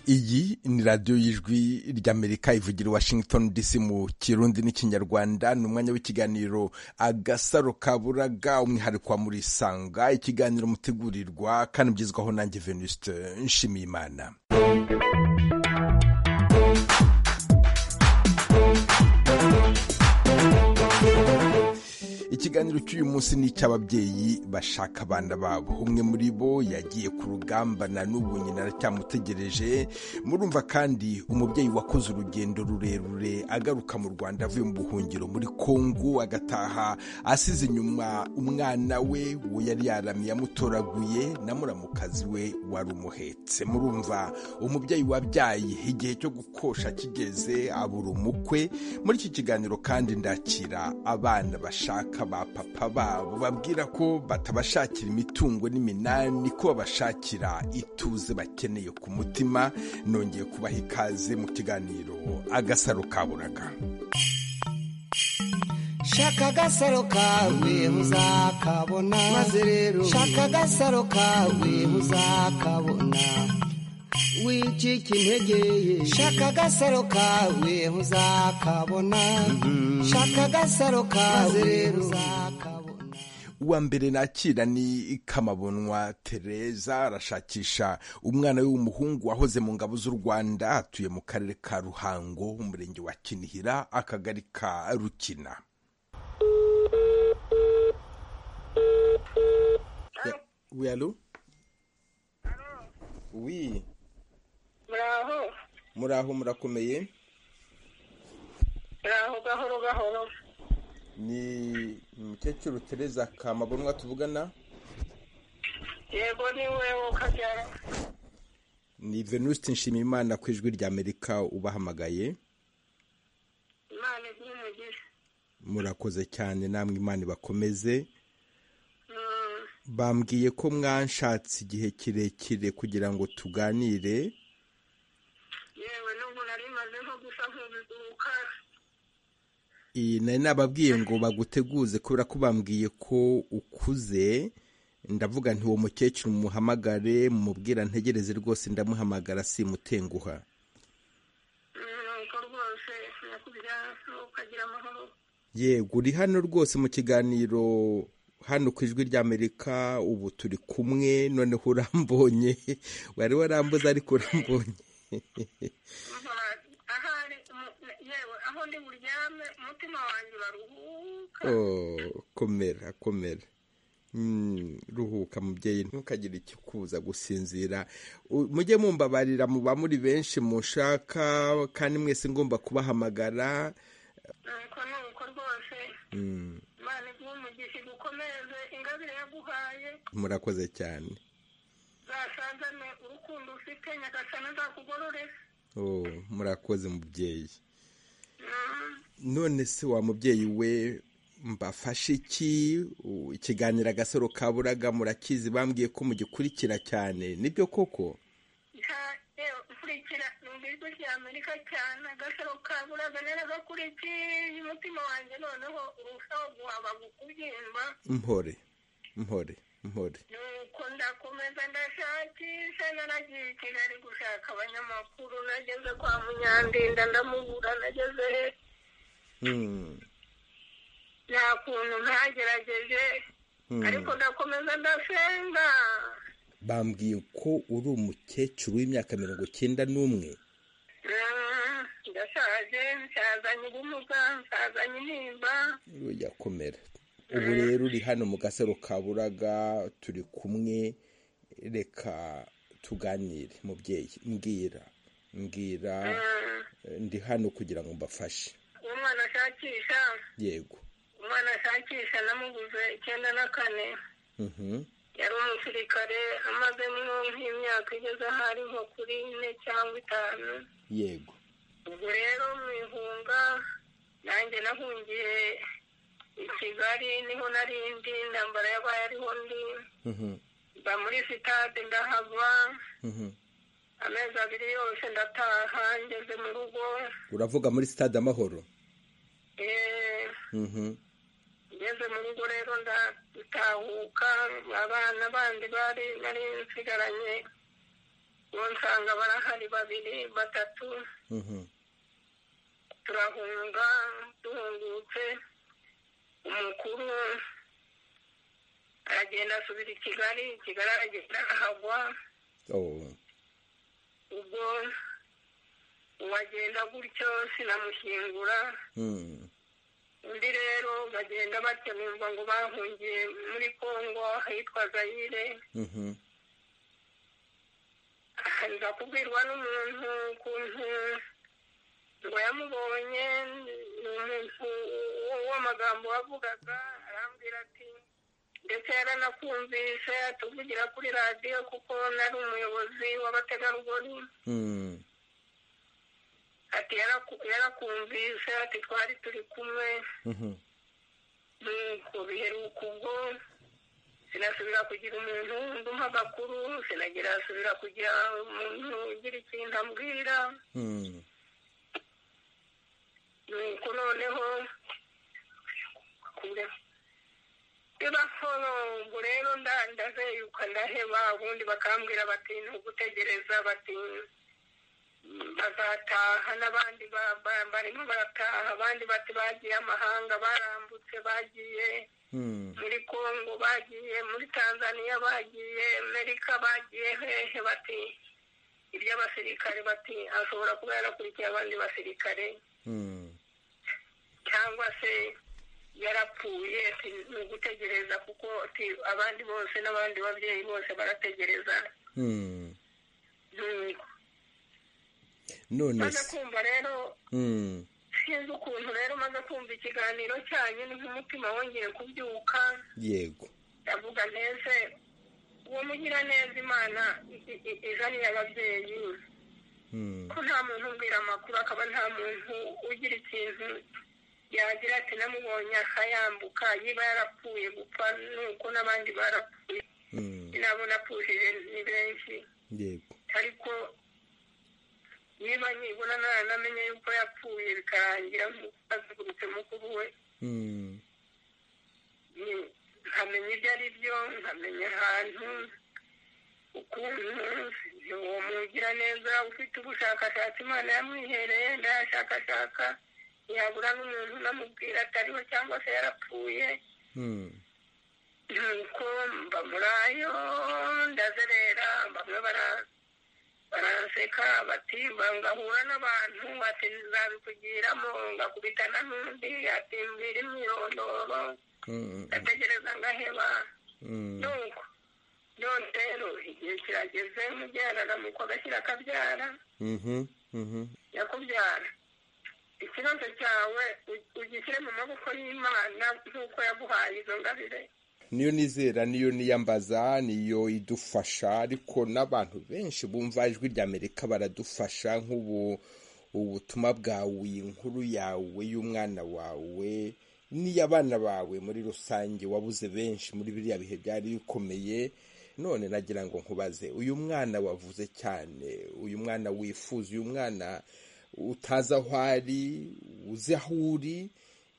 iyi ni radiyo y'ijwi ry'amerika ivugira washington dc mu kirundi n'ikinyarwanda ni umwanya w'ikiganiro agasaro kaburaga umwihariko wa murisanga ikiganiro mutegurirwa kandi ugezwaho nanjye venuste nshimiyimana ikiganiro cy'uyu munsi ni icy'ababyeyi bashaka abana babo umwe muri bo yagiye ku rugamba na n'ubu nyina aracyamutegereje murumva kandi umubyeyi wakoze urugendo rurerure agaruka mu rwanda avuye mu buhungiro muri kongo agataha asize inyuma umwana we uwo yari yaramye yamutoraguye na muramukazi we wari umuhetse murumva umubyeyi wabyaye igihe cyo gukosha kigeze abura umukwe muri iki kiganiro kandi ndakira abana bashaka ba papa babo babwira ko batabashakira imitungo n'iminani ko babashakira ituze bakeneye ku mutima nongeye kubaha ikaze mu kiganiro agasaro kaburaga shaka agasaro kawe uzakabona maze rero shaka agasaro kawe uzakabona wicika integeye shaka agasaro kawe uzakabona shaka agasaro kawe uzakabona uwa mbere nakira ni kamabonwa tereza arashakisha umwana we w'umuhungu wahoze mu ngabo z'u rwanda atuye mu karere ka ruhango umurenge wa kinihira akagari ka rukina Oui, allô oui muraho muraho murakomeye muraho gahoro gahoro ni umukecuru tereza kamabonwa tuvugana yego ni wewe ukabyara ni venuste nshimiyimana ku ijwi ry'amerika ubahamagaye imana ibyumugira murakoze cyane namwe imana ibakomeze bambwiye ko mwanshatse igihe kirekire kugira ngo tuganire yewe n'ubu nari maze nko gusa nk'ubiduka iyi nari nababwiye ngo baguteguze kubera ko bambwiye ko ukuze ndavuga nti uwo mukecuru muhamagare mubwira ntegereze rwose ndamuhamagara simutenguha nuko rwose nyakubyara ukagira amahoro yego uri hano rwose mu kiganiro hano ku ijwi ry'amerika ubu turi kumwe noneho urambonye wari warambuze ariko urambonye ahari umu- yewe aho ndi buryame umutima wanjye baruhuka Oh, komera komera Mm, ruhuka mubyeyi ntukagire icyo kuza gusinzira U- mujye mumbabarira muba muri benshi mushaka kandi mwese ngomba kubahamagara nuko nuko rwose Mm, imana ibyumugisha igukomeze ingabire yaguhaye murakoze cyane zasazane urukundo ufite nyagasana azakugororera Oh, murakoze mubyeyi Mm. none se wa mubyeyi we mbafashe iki U- ikiganiro agasoro kaburaga murakizi bambwiye ko mugikurikira cyane nibyo koko nkurikira numva ijwi rya amerika cyane agasaro kaburaga naragakurikiye umutima wanjye noneho urushaho guhaba kubyimba mpore mpore mpore nuko ndakomeza ndashakisha naragiye i kigali gushaka abanyamakuru nageze kwa munyandinda ndamubura nageze he Mm, nta kuntu ntagerageje mm. ariko ndakomeza ndasenga bambwiye ko uri umukecuru w'imyaka mirongo icyenda n'umwe Mm, ndashaje nsazanye ubumuga nsazanye intimba yakomera ubu rero uri hano mu gasaro kaburaga turi kumwe reka tuganire mubyeyi mbwira mbwira Mm. eh, ndi hano kugira ngo mbafashe umwana ashakisha yego umwana ashakisha namuguze icyenda na kane Mhm. yari umusirikare amazemo nk'imyaka igeze aho ari nko kuri ine cyangwa itanu yego ubwo rero mu ihunga nanjye nahungiye i kigali niho narindi intambara yabaye ariho ndi Mhm. mba muri sitade ndahava Mhm. amezi abiri yose ndataha ngeze mu rugo uravuga muri stade amahoro Eh, Mhm. ngeze mu rugo rero ndatahuka abana bandi bari nari nsigaranye nsanga barahari babiri batatu turahunga duhungutse umukuru aragenda asubira i kigali i kigali aragenda ahagwa ubwo uwagenda gutyo sinamushyingura undi rero bagenda batya bumva ngo bahungiye muri congo ahitwa zayire nza kubwirwa n'umuntu ukuntu ngo yamubonye ni umuntu w'amagambo wavugaga arambwira ati ndetse yaranakumvise atuvugira kuri radiyo kuko nari umuyobozi w'abategarugori ati "Yaraku- yarakumvise ati twari turi kumwe nuko biheruka ubwo sinasubira kugira umuntu ndumva amakuru sinagira asubira kugira umuntu ugira ikintu ambwira nuko noneho bibaho ubwo rero nda- ndazeyuka ndaheba ubundi bakambwira bati ni ugutegereza bati "Mm, bazataha n'abandi ba- ba- barimo barataha abandi bati bagiye amahanga barambutse bagiye muri kongo bagiye muri tanzania bagiye amerika bagiye hehe bati iby'abasirikare bati ashobora kuba yarakurikiye abandi basirikare cyangwa se yarapfuye ati ni ugutegereza kuko ati abandi bose n'abandi babyeyi bose barategereza nuko none maze se kumva rero Mm. sinzi ukuntu rero maze kumva ikiganiro cyanyu n'umutima wongeye kubyuka yego ndavuga ntese uwo mugiraneza imana i- i- izaniye ababyeyi Mm. ko nta muntu umbwira amakuru akaba nta muntu ugira ikintu yagira ati namubonye akayambuka niba yarapfuye gupfa nuko n'abandi barapfuye Mm. nabo napfushije ni benshi yego ariko niba nibona namenye yuko yapfuye bikarangira azengurutse mukuru we Mm. ni- nkamenya ibyo ari byo nkamenya ahantu ukuntu uwo mugira neza ufite ubushakashatsi imana yamwihereye ndayashakashaka yabura n'umuntu unamubwira atariho cyangwa se yarapfuye Mm. nuko mba muri ayo ndazerera bamwe bara- baranseka bati "Mba- ngahura n'abantu ati nzabikugiramo ngakubitana n'undi ati mbwira imyirondoro Mm. ndategereza ngaheba Mm. nuko none rero igihe kirageze mubyara aramuka agashyira akabyara Mhm. Mhm. yakubyara ikibazo cyawe u- ugishyire mu maboko y'imana nk'uko yaguhaye izo ngabire niyo nizera niyo niyambaza niyo idufasha ariko n'abantu benshi bumva ijwi rya amerika baradufasha nk'ubu ubutumwa bwawe iyi nkuru yawe y'umwana wawe n'iy'abana bawe muri rusange wabuze benshi muri biriya bihe byari bikomeye none nagira ngo nkubaze uyu mwana wavuze cyane uyu mwana wifuza uyu mwana utazi aho ari uzi aho uri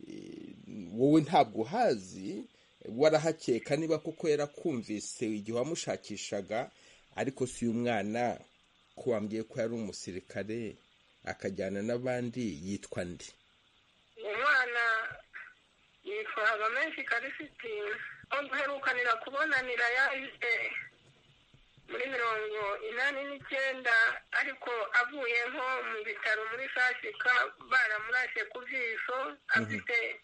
eh, wowe ntabwo uhazi warahakeka niba kuko yarakumvise igihe wamushakishaga ariko si uyu mwana ko wambwiye ko yari umusirikare akajyana n'abandi yitwa ndi umwana yitwa habamenshi karisiti aho duherukanira kubonanira yaje muri mirongo inani n'icyenda ariko avuye nko mu bitaro muri sasika baramurashe ku jisho afite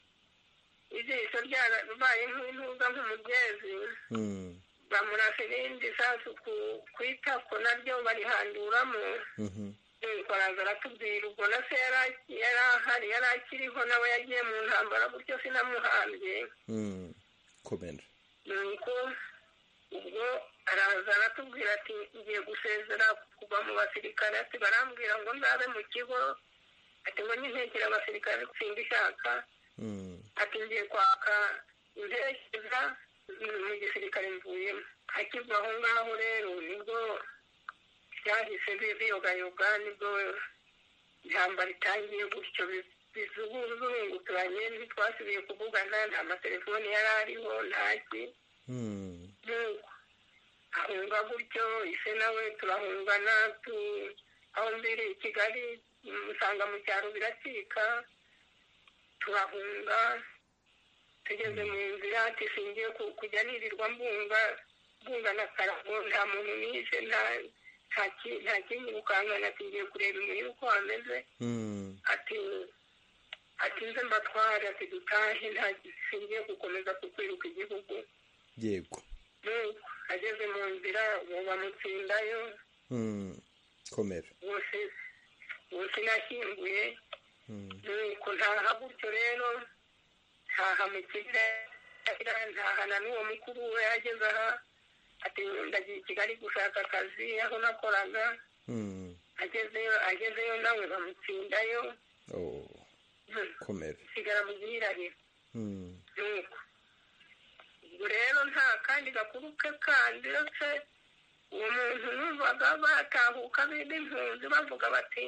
ijisho ryarabaye nk'intuza nk'umugezi Mm, bamurashe irindi sasu ku ku itako naryo barihanduramo mhm, nuko araza aratubwira ubwo na se yari aki- yari ahari yari akiriho nawe yagiye mu ntambara gutyo sinamuhambye mm. komera nuko ubwo araza aratubwira ati ngiye gusezera kuva mu basirikare ati barambwira ngo nzabe mu kigo ati ngo nintekere abasirikare singa ishaka Mm, ati ngiye kwaka intekereza mu gisirikare mvuyemo akiva aho ngaho rero nibwo byahise bi- biyogayoga nibwo ijamba ritangiye gutyo bi- bizunguranye ntitwasubiye kuvugana nta matelefoni yari ariho ntaki mm, nuko ahunga gutyo ise nawe turahungana tu aho mbere i kigali usanga mu cyaro biracika turahunga tugeze mu nzira tusingiye kujya nirirwa mbunga mbunga na karago nta muntu nishe nta nta kinyirukankana tugiye kureba imirimo uko hameze ati ati nze mbatwara ati dutahe nta singiye gukomeza kukwiruka igihugu yego ageze mu nzira ubu bamutsindayo komera bose bose nashyinguye nuko ntaha gutyo rero ntaha mu kirere ntaha na n'uwo mukuru we ageze aha ati ndagiye i kigali gushaka akazi aho nakoraga agezeyo agezeyo nawe bamutsindayo komera sigara mu gihirahiro nuko ubwo rero nta kandi gakuru ke kandi uretse uwo muntu numvaga batahuka bindi impunzi bavuga bati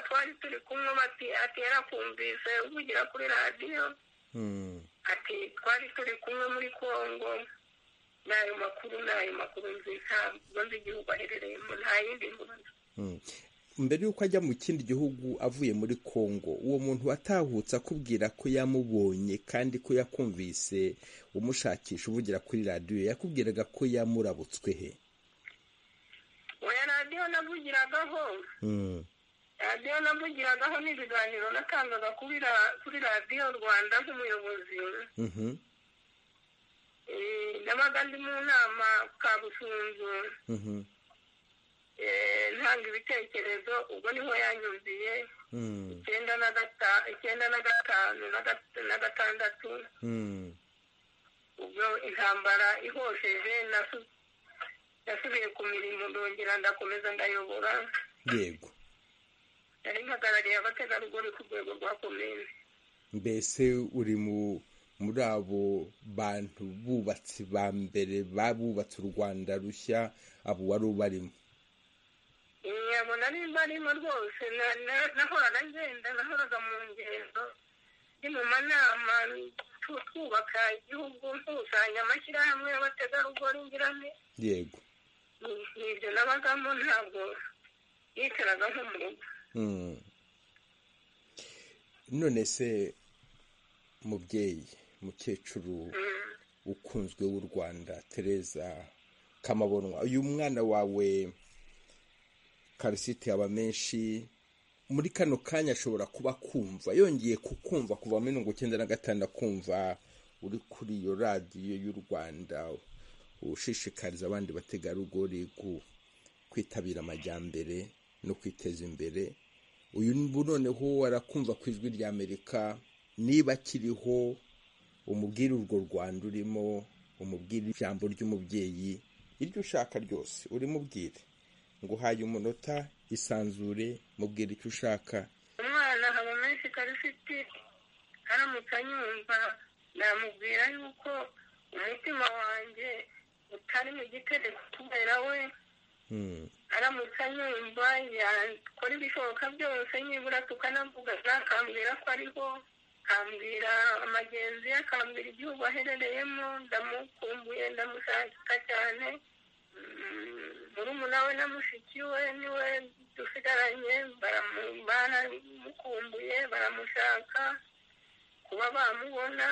twari turi kumwe bati atera kumvise uvugira kuri radiyo ati twari turi kumwe muri congo n'ayo makuru n'ayo makuru nzi ntabwo nzi igihugu aherereyemo nta yindi mpunzi mbere y'uko ajya mu kindi gihugu avuye muri congo uwo muntu watahutse akubwira ko yamubonye kandi ko yakumvise umushakisha uvugira kuri radiyo yakubwiraga ko yamurabutswe he oya radiyo navugiragaho radiyo navugiragaho n'ibiganiro natangaga kuri radiyo rwanda nk'umuyobozi nabaga ndi mu nama kabusunzu ntanga ibitekerezo ubwo niho yanyumviye icyenda na gatanu na gatandatu ubwo intambara ihosheje nasubiye ku mirimo ndongera ndakomeza ndayobora yego nari mpagarariye abategarugori ku rwego rwa komine mbese uri mu muri abo bantu bubatsi ba mbere babubatse u rwanda rushya abo wari ubarimo nyabona nimba arimo rwose nahoraga ngenda nahoraga mu ngendo ni mu manama twubaka igihugu nkusanya amashyirahamwe y'abategarugori ngirane yego nibyo nabagamo ntabwo yicaraga nko mu rugo none se mubyeyi mukecuru ukunzwe w'u rwanda tereza kamabonwa uyu mwana wawe karisite yaba menshi muri kano kanya ashobora kuba kumva yongeye kukumva kuva muri mirongo icyenda na gatanu akumva uri kuri iyo radiyo y'u rwanda ushishikariza abandi bategarugori kwitabira amajyambere no kwiteza imbere uyu noneho arakumva ku ijwi rya amerika niba akiriho umubwire urwo rwanda urimo umubwire ijambo ry'umubyeyi iryo ushaka ryose urimubwire ngo uhaye umunota isanzure mubwira icyo ushaka umwana haba menshi karifite aramutse anyumva namubwira yuko umutima wanjye utari mu gitereko kubera we aramutse anyumva yakora ibishoboka byose nibura tukanavugana akambwira ko ariho akambwira amagenzi ye akambwira igihugu aherereyemo ndamukumbuye ndamushaka cyane murumuna we na mushiki we niwe dusigaranye baramukumbuye baramushaka kuba bamubona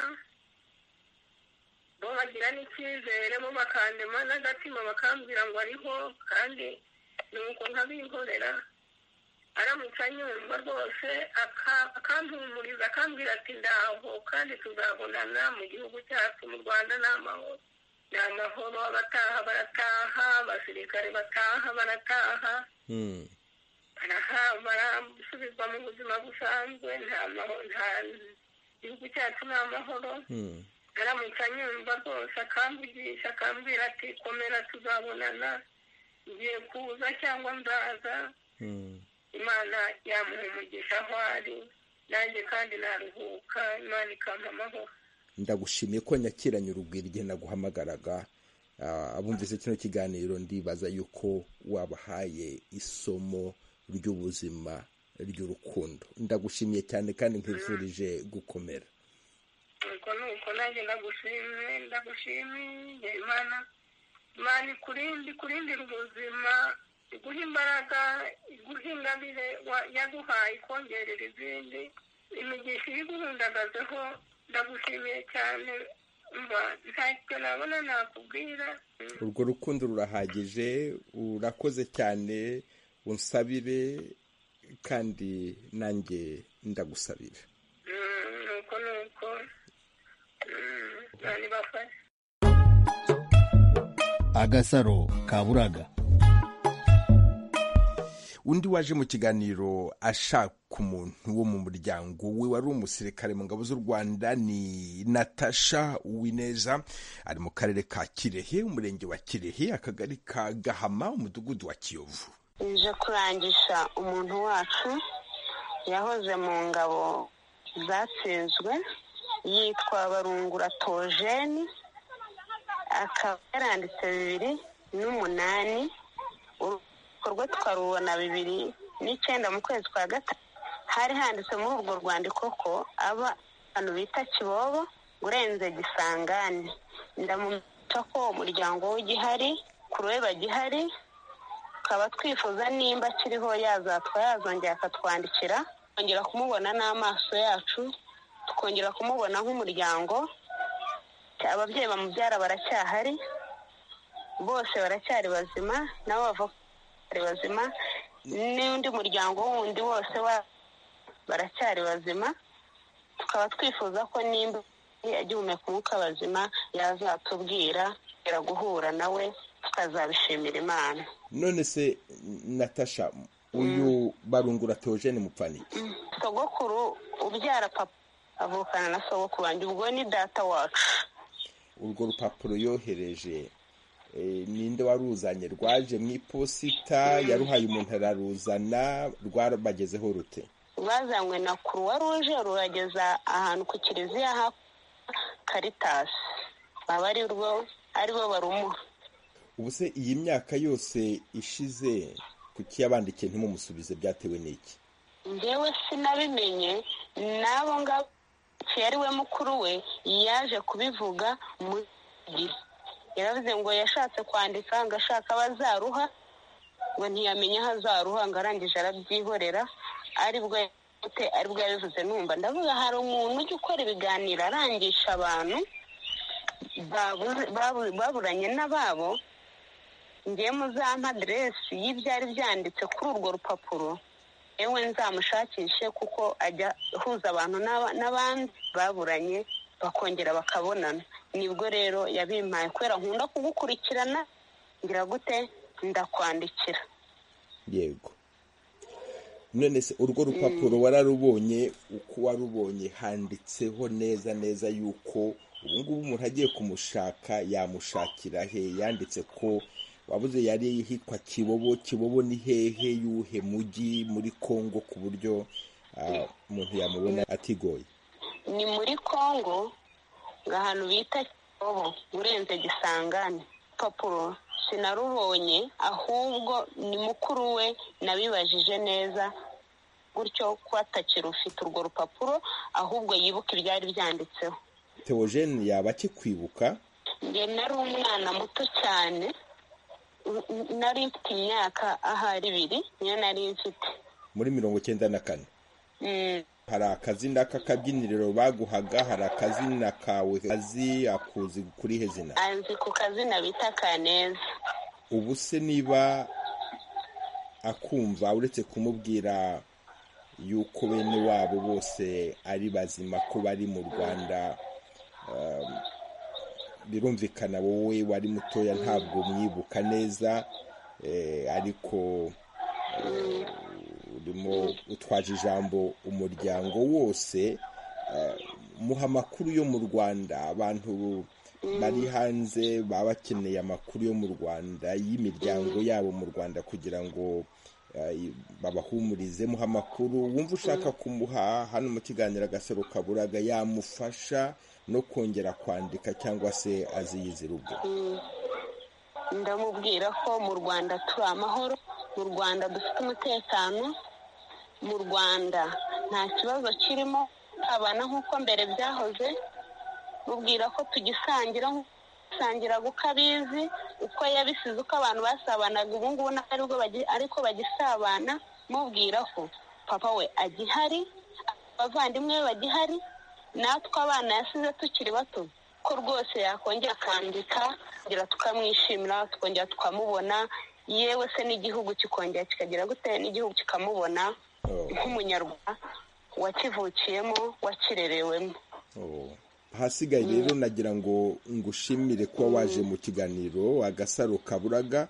bo bagira n'icyizere bo bakandema n'agatima bakambwira ngo ariho kandi ni uko nk'abihorera aramutse anyumva rwose akantumuriza akambwira ati ndaho kandi tuzabonana mu gihugu cyacu mu rwanda ni amahoro ni amahoro abataha barataha abasirikare bataha barataha barasubizwa mu buzima busanzwe nta gihugu cyacu ni amahoro aramutse anyumva rwose akamvugisha akambwira ati komera tuzabonana ngiye kuza cyangwa nzaza imana yamuha umugisha aho ari nanjye kandi naruhuka imana ikampa amahoro ndagushimiye ko nyakiranye urugwiro igihe naguhamagaraga abumvise kino kiganiro ndibaza yuko wabahaye isomo ry'ubuzima ry'urukundo ndagushimiye cyane kandi nkwifurije gukomera nuko nuko nanjye ndagushimiye ndagushimiye imana imana ikurinde ikurindira ubuzima iguha imbaraga iguha ingabire wa- yaguhaye ikongerera izindi imigisha iguhundagazeho ndagushimiye cyane mba ntacyo nabona nakubwira Mm. urwo rukundo rurahagije urakoze cyane unsabire kandi nanjye ndagusabira Mm, nuko nuko Mm, imana ibafashe agasaro ka buraga undi waje mu kiganiro ashaka umuntu wo mu muryango we wari umusirikare mu ngabo z'u rwanda ni natasha uwineza ari mu karere ka kirehe umurenge wa kirehe akagari ka gahama umudugudu wa kiyovu ije kurangisha umuntu wacu yahoze mu ngabo zatsinzwe yitwa barungura tojeni akaba yaranditse bibiri n'umunani urubyiruko rwe twarubona bibiri n'icyenda mu kwezi kwa gatanu hari handitse muri urwo rwandiko ko aba abantu bita kibobo urenze gisangani ndamumenyesha ko umuryango we ugihari kureba gihari tukaba twifuza nimba akiriho yazatwa yazongera akatwandikira kongera kumubona n'amaso yacu tukongera kumubona nk'umuryango ababyeyi bamubyara baracyahari bose baracyari bazima nabo bavuga bari bazima n'undi muryango wundi wose wa- baracyari bazima tukaba twifuza ko nimba agihumeka umwuka bazima yazatubwira tukongera guhura nawe tukazabishimira imana none se natasha uyu barungura teogene mupfaniki sogokuru ubyara papa avukana na sogokuru wanjye ubwo ni data wacu urwo rupapuro yohereje eh, ninde waruzanye rwaje mu iposita yaruhaye umuntu araruzana rwabagezeho rute bazanywe na kuruwa ruje rurageza ahantu ku kiliziya ha karitasi baba ari rwo aribo barumuha ubu se iyi myaka yose ishize kuki yabandikiye ntimumusubize byatewe n'iki njyewe sinabimenye n'abo ngabo yari we mukuru we yaje kubivuga mu gihe yaravuze ngo yashatse kwandika ngo ashaka abazaruha ngo ntiyamenye aho azaruha ngo arangije arabyihorera aribwo yabifite, aribwo yabivuze numva ndavuga hari umuntu ujya ukora ibiganiro arangisha abantu babu- babu- baburanye n'ababo ngiye muzampa aderesi y'ibyari byanditse kuri urwo rupapuro yewe nzamushakishe kuko ajya ahuza abantu n'aba- n'abandi baburanye bakongera bakabonana nibwo rero yabimpaye kubera nkunda kugukurikirana ngira gute ndakwandikira yego none se urwo rupapuro wararubonye uko warubonye handitseho neza neza yuko ubu ngubu umuntu agiye kumushaka yamushakira he yanditse ko wabuze yari hitwa kibobo kibobo ni hehe yuhe mugi muri kongo ku buryo ah, umuntu yamubona atigoye ni muri kongo ahantu bita kibobo urenze gisangane papuro sinarubonye ahubwo ni mukuru we nabibajije neza gutyo ko atakirufite urwo rupapuro ahubwo yibuka ibyari byanditseho teogene yaba akikwibuka njye nari umwana muto cyane n- n- nari mfite imyaka ahari ibiri niyo nari mfite muri mirongo icyenda na kane Mm, hari akazina k'akabyiniriro baguhaga hari akazina kawe azi akuzi kuri he zina anzi ku kazina bita kaneza ubu se niba akumva uretse kumubwira yuko bene wabo bose ari bazima ko bari mu rwanda um, birumvikana wowe wari mutoya ntabwo mwibuka neza eh, ariko eh, urimo utwaje ijambo umuryango wose eh, muha amakuru yo mu rwanda abantu bari hanze baba bakeneye amakuru yo mu rwanda y'imiryango yabo mu rwanda kugira ngo eh, babahumurize muha amakuru wumva ushaka kumuha hano mu kiganiro agasaro kaburaga yamufasha no kongera kwandika cyangwa se aziyizira ubwe ndamubwira ko mu rwanda turi amahoro mu rwanda dufite umutekano mu rwanda nta kibazo kirimo abana nk'uko mbere byahoze mubwira ko tugisangira nk'uko basangiraga uko abizi uko yabisize uko abantu basabanaga ubu ngubu ntabwo aribwo bagi- ariko bagisabana mubwira ko papa we agihari abavandimwe be bagihari natwe abana yasize tukiri bato ko rwose yakongera akandika kugira tukamwishimira tukongera tukamubona yewe se n'igihugu kikongera kikagira gute n'igihugu kikamubona Oh. nk'umunyarwanda wakivukiyemo wakirerewemo Oh. ahasigaye rero nagira ngo ngushimire kuba waje mu kiganiro agasaro kaburaga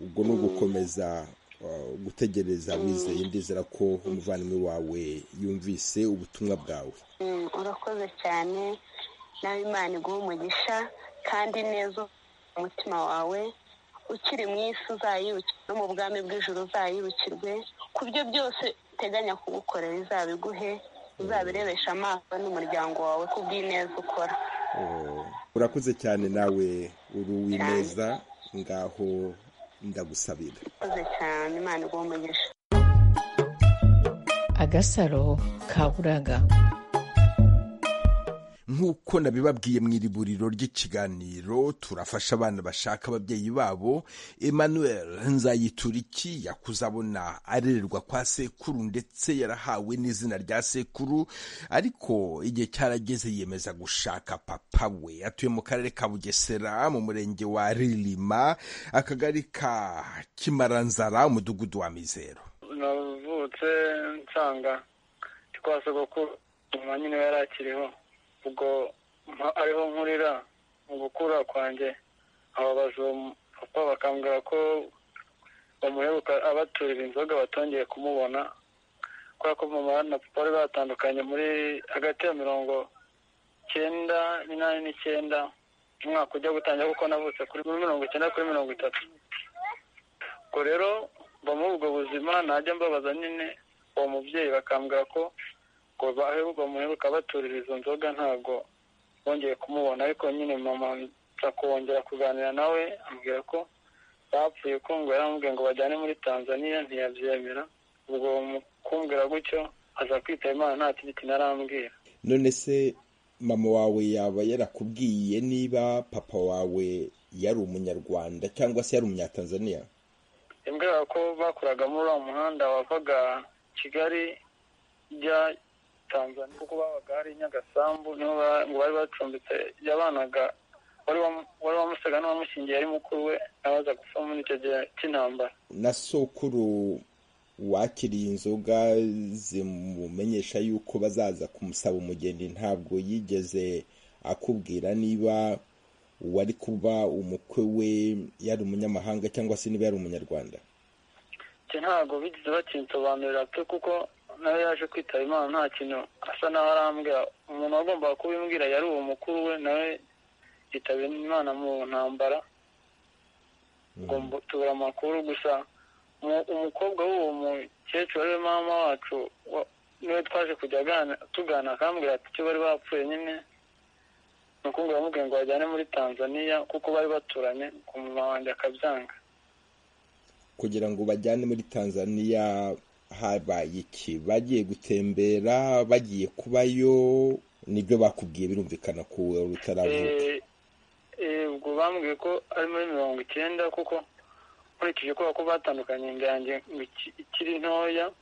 ubwo ni ugukomeza uh, gutegereza wizeye ndizera ko umuvandimwe wawe yumvise ubutumwa bwawe Mm, urakoze cyane nawe imana iguha umugisha kandi neza umutima wawe ukiri mu isi uzayirukirwe no mu bwami bw'ijoro uzayirukirwe ku byo byose uteganya kugukorera izabiguhe uzabirebesha amaso n'umuryango wawe ku bw'ineza ukora Oh. urakoze cyane nawe uri uw'ineza ngaho ndagusabira urakoze cyane imana iguha umugisha agasaro ka buraga nk'uko nabibabwiye mu iriburiro ry'ikiganiro turafasha abana bashaka ababyeyi babo emmanuel nzayituriki yakuze abona arererwa kwa sekuru ndetse yarahawe n'izina rya sekuru ariko igihe cyarageze yiyemeza gushaka papa we atuye mu karere ka bugesera mu murenge wa rilima akagari ka kimaranzara umudugudu wa mizero navutse nsanga ndi kwa sogokuru mama nyine yari akiriho ubwo mpa- ariho nkurira mu gukura kwanjye ababaza uwo mu- papa bakambwira ko bamuheruka abaturira inzoga batongeye kumubona kubera ko mama na papa bari batandukanye muri hagati ya mirongo icyenda n'inani n'icyenda umwaka ujya gutangira kuko navutse kuri mirongo icyenda kuri mirongo itatu ubwo rero mba muri ubwo buzima najya mbabaza nyine uwo mubyeyi bakambwira ko ngo baheruka bamuheruka baturira izo nzoga ntabwo bongeye kumubona ariko nyine mama nza kongera kuganira nawe ambwira ko bapfuye ko ngo yaramubwiye ngo bajyane muri tanzania ntiyabyemera ubwo mu kumbwira gutyo aza kwitaba imana nta kindi kintu arambwira none se mama wawe yaba yarakubwiye niba papa wawe yari umunyarwanda cyangwa se yari umunyatanzaniya imbwira ko bakoraga muri wa muhanda wavaga kigali ujya tanzania kuko babaga hari nyagasambu niho ba- ngo bari bacumbitse yabanaga wari wamu- wari wamusaga n'uwamushyingiye ari mukuru we abaza gupfa muri icyo gihe cy'intambara na sokuru wakiriye inzoga zimumenyesha yuko bazaza kumusaba umugeni ntabwo yigeze akubwira niba uwari kuba umukwe we yari umunyamahanga cyangwa se niba yari umunyarwanda icyo ntabwo bigeze bakinsobanurira pe kuko nawe yaje kwitaba imana nta kintu asa naho arambwira umuntu wagombaga kubimbwira yari uwo mukuru we nawe yitaba imana mu ntambara ubwo mbu- tubura amakuru gusa umu- umukobwa w'uwo mukecuru ariwe mama wacu wa- niwe twaje kujya agana- tugana akambwira ati icyo bari bapfuye nyine ni uko ngo yamubwiye ngo bajyane muri tanzania kuko bari baturanye ku mama wanjye akabyanga kugira ngo bajyane muri tanzaniya habaye iki bagiye gutembera bagiye kubayo nibyo bakubwiye birumvikana ko wari utaravuka Eh, eh, ubwo bambwiye ko ari muri mirongo icyenda kuko nkurikije kubera ko batandukanye inda yanjye ngo iki- ikiri ntoya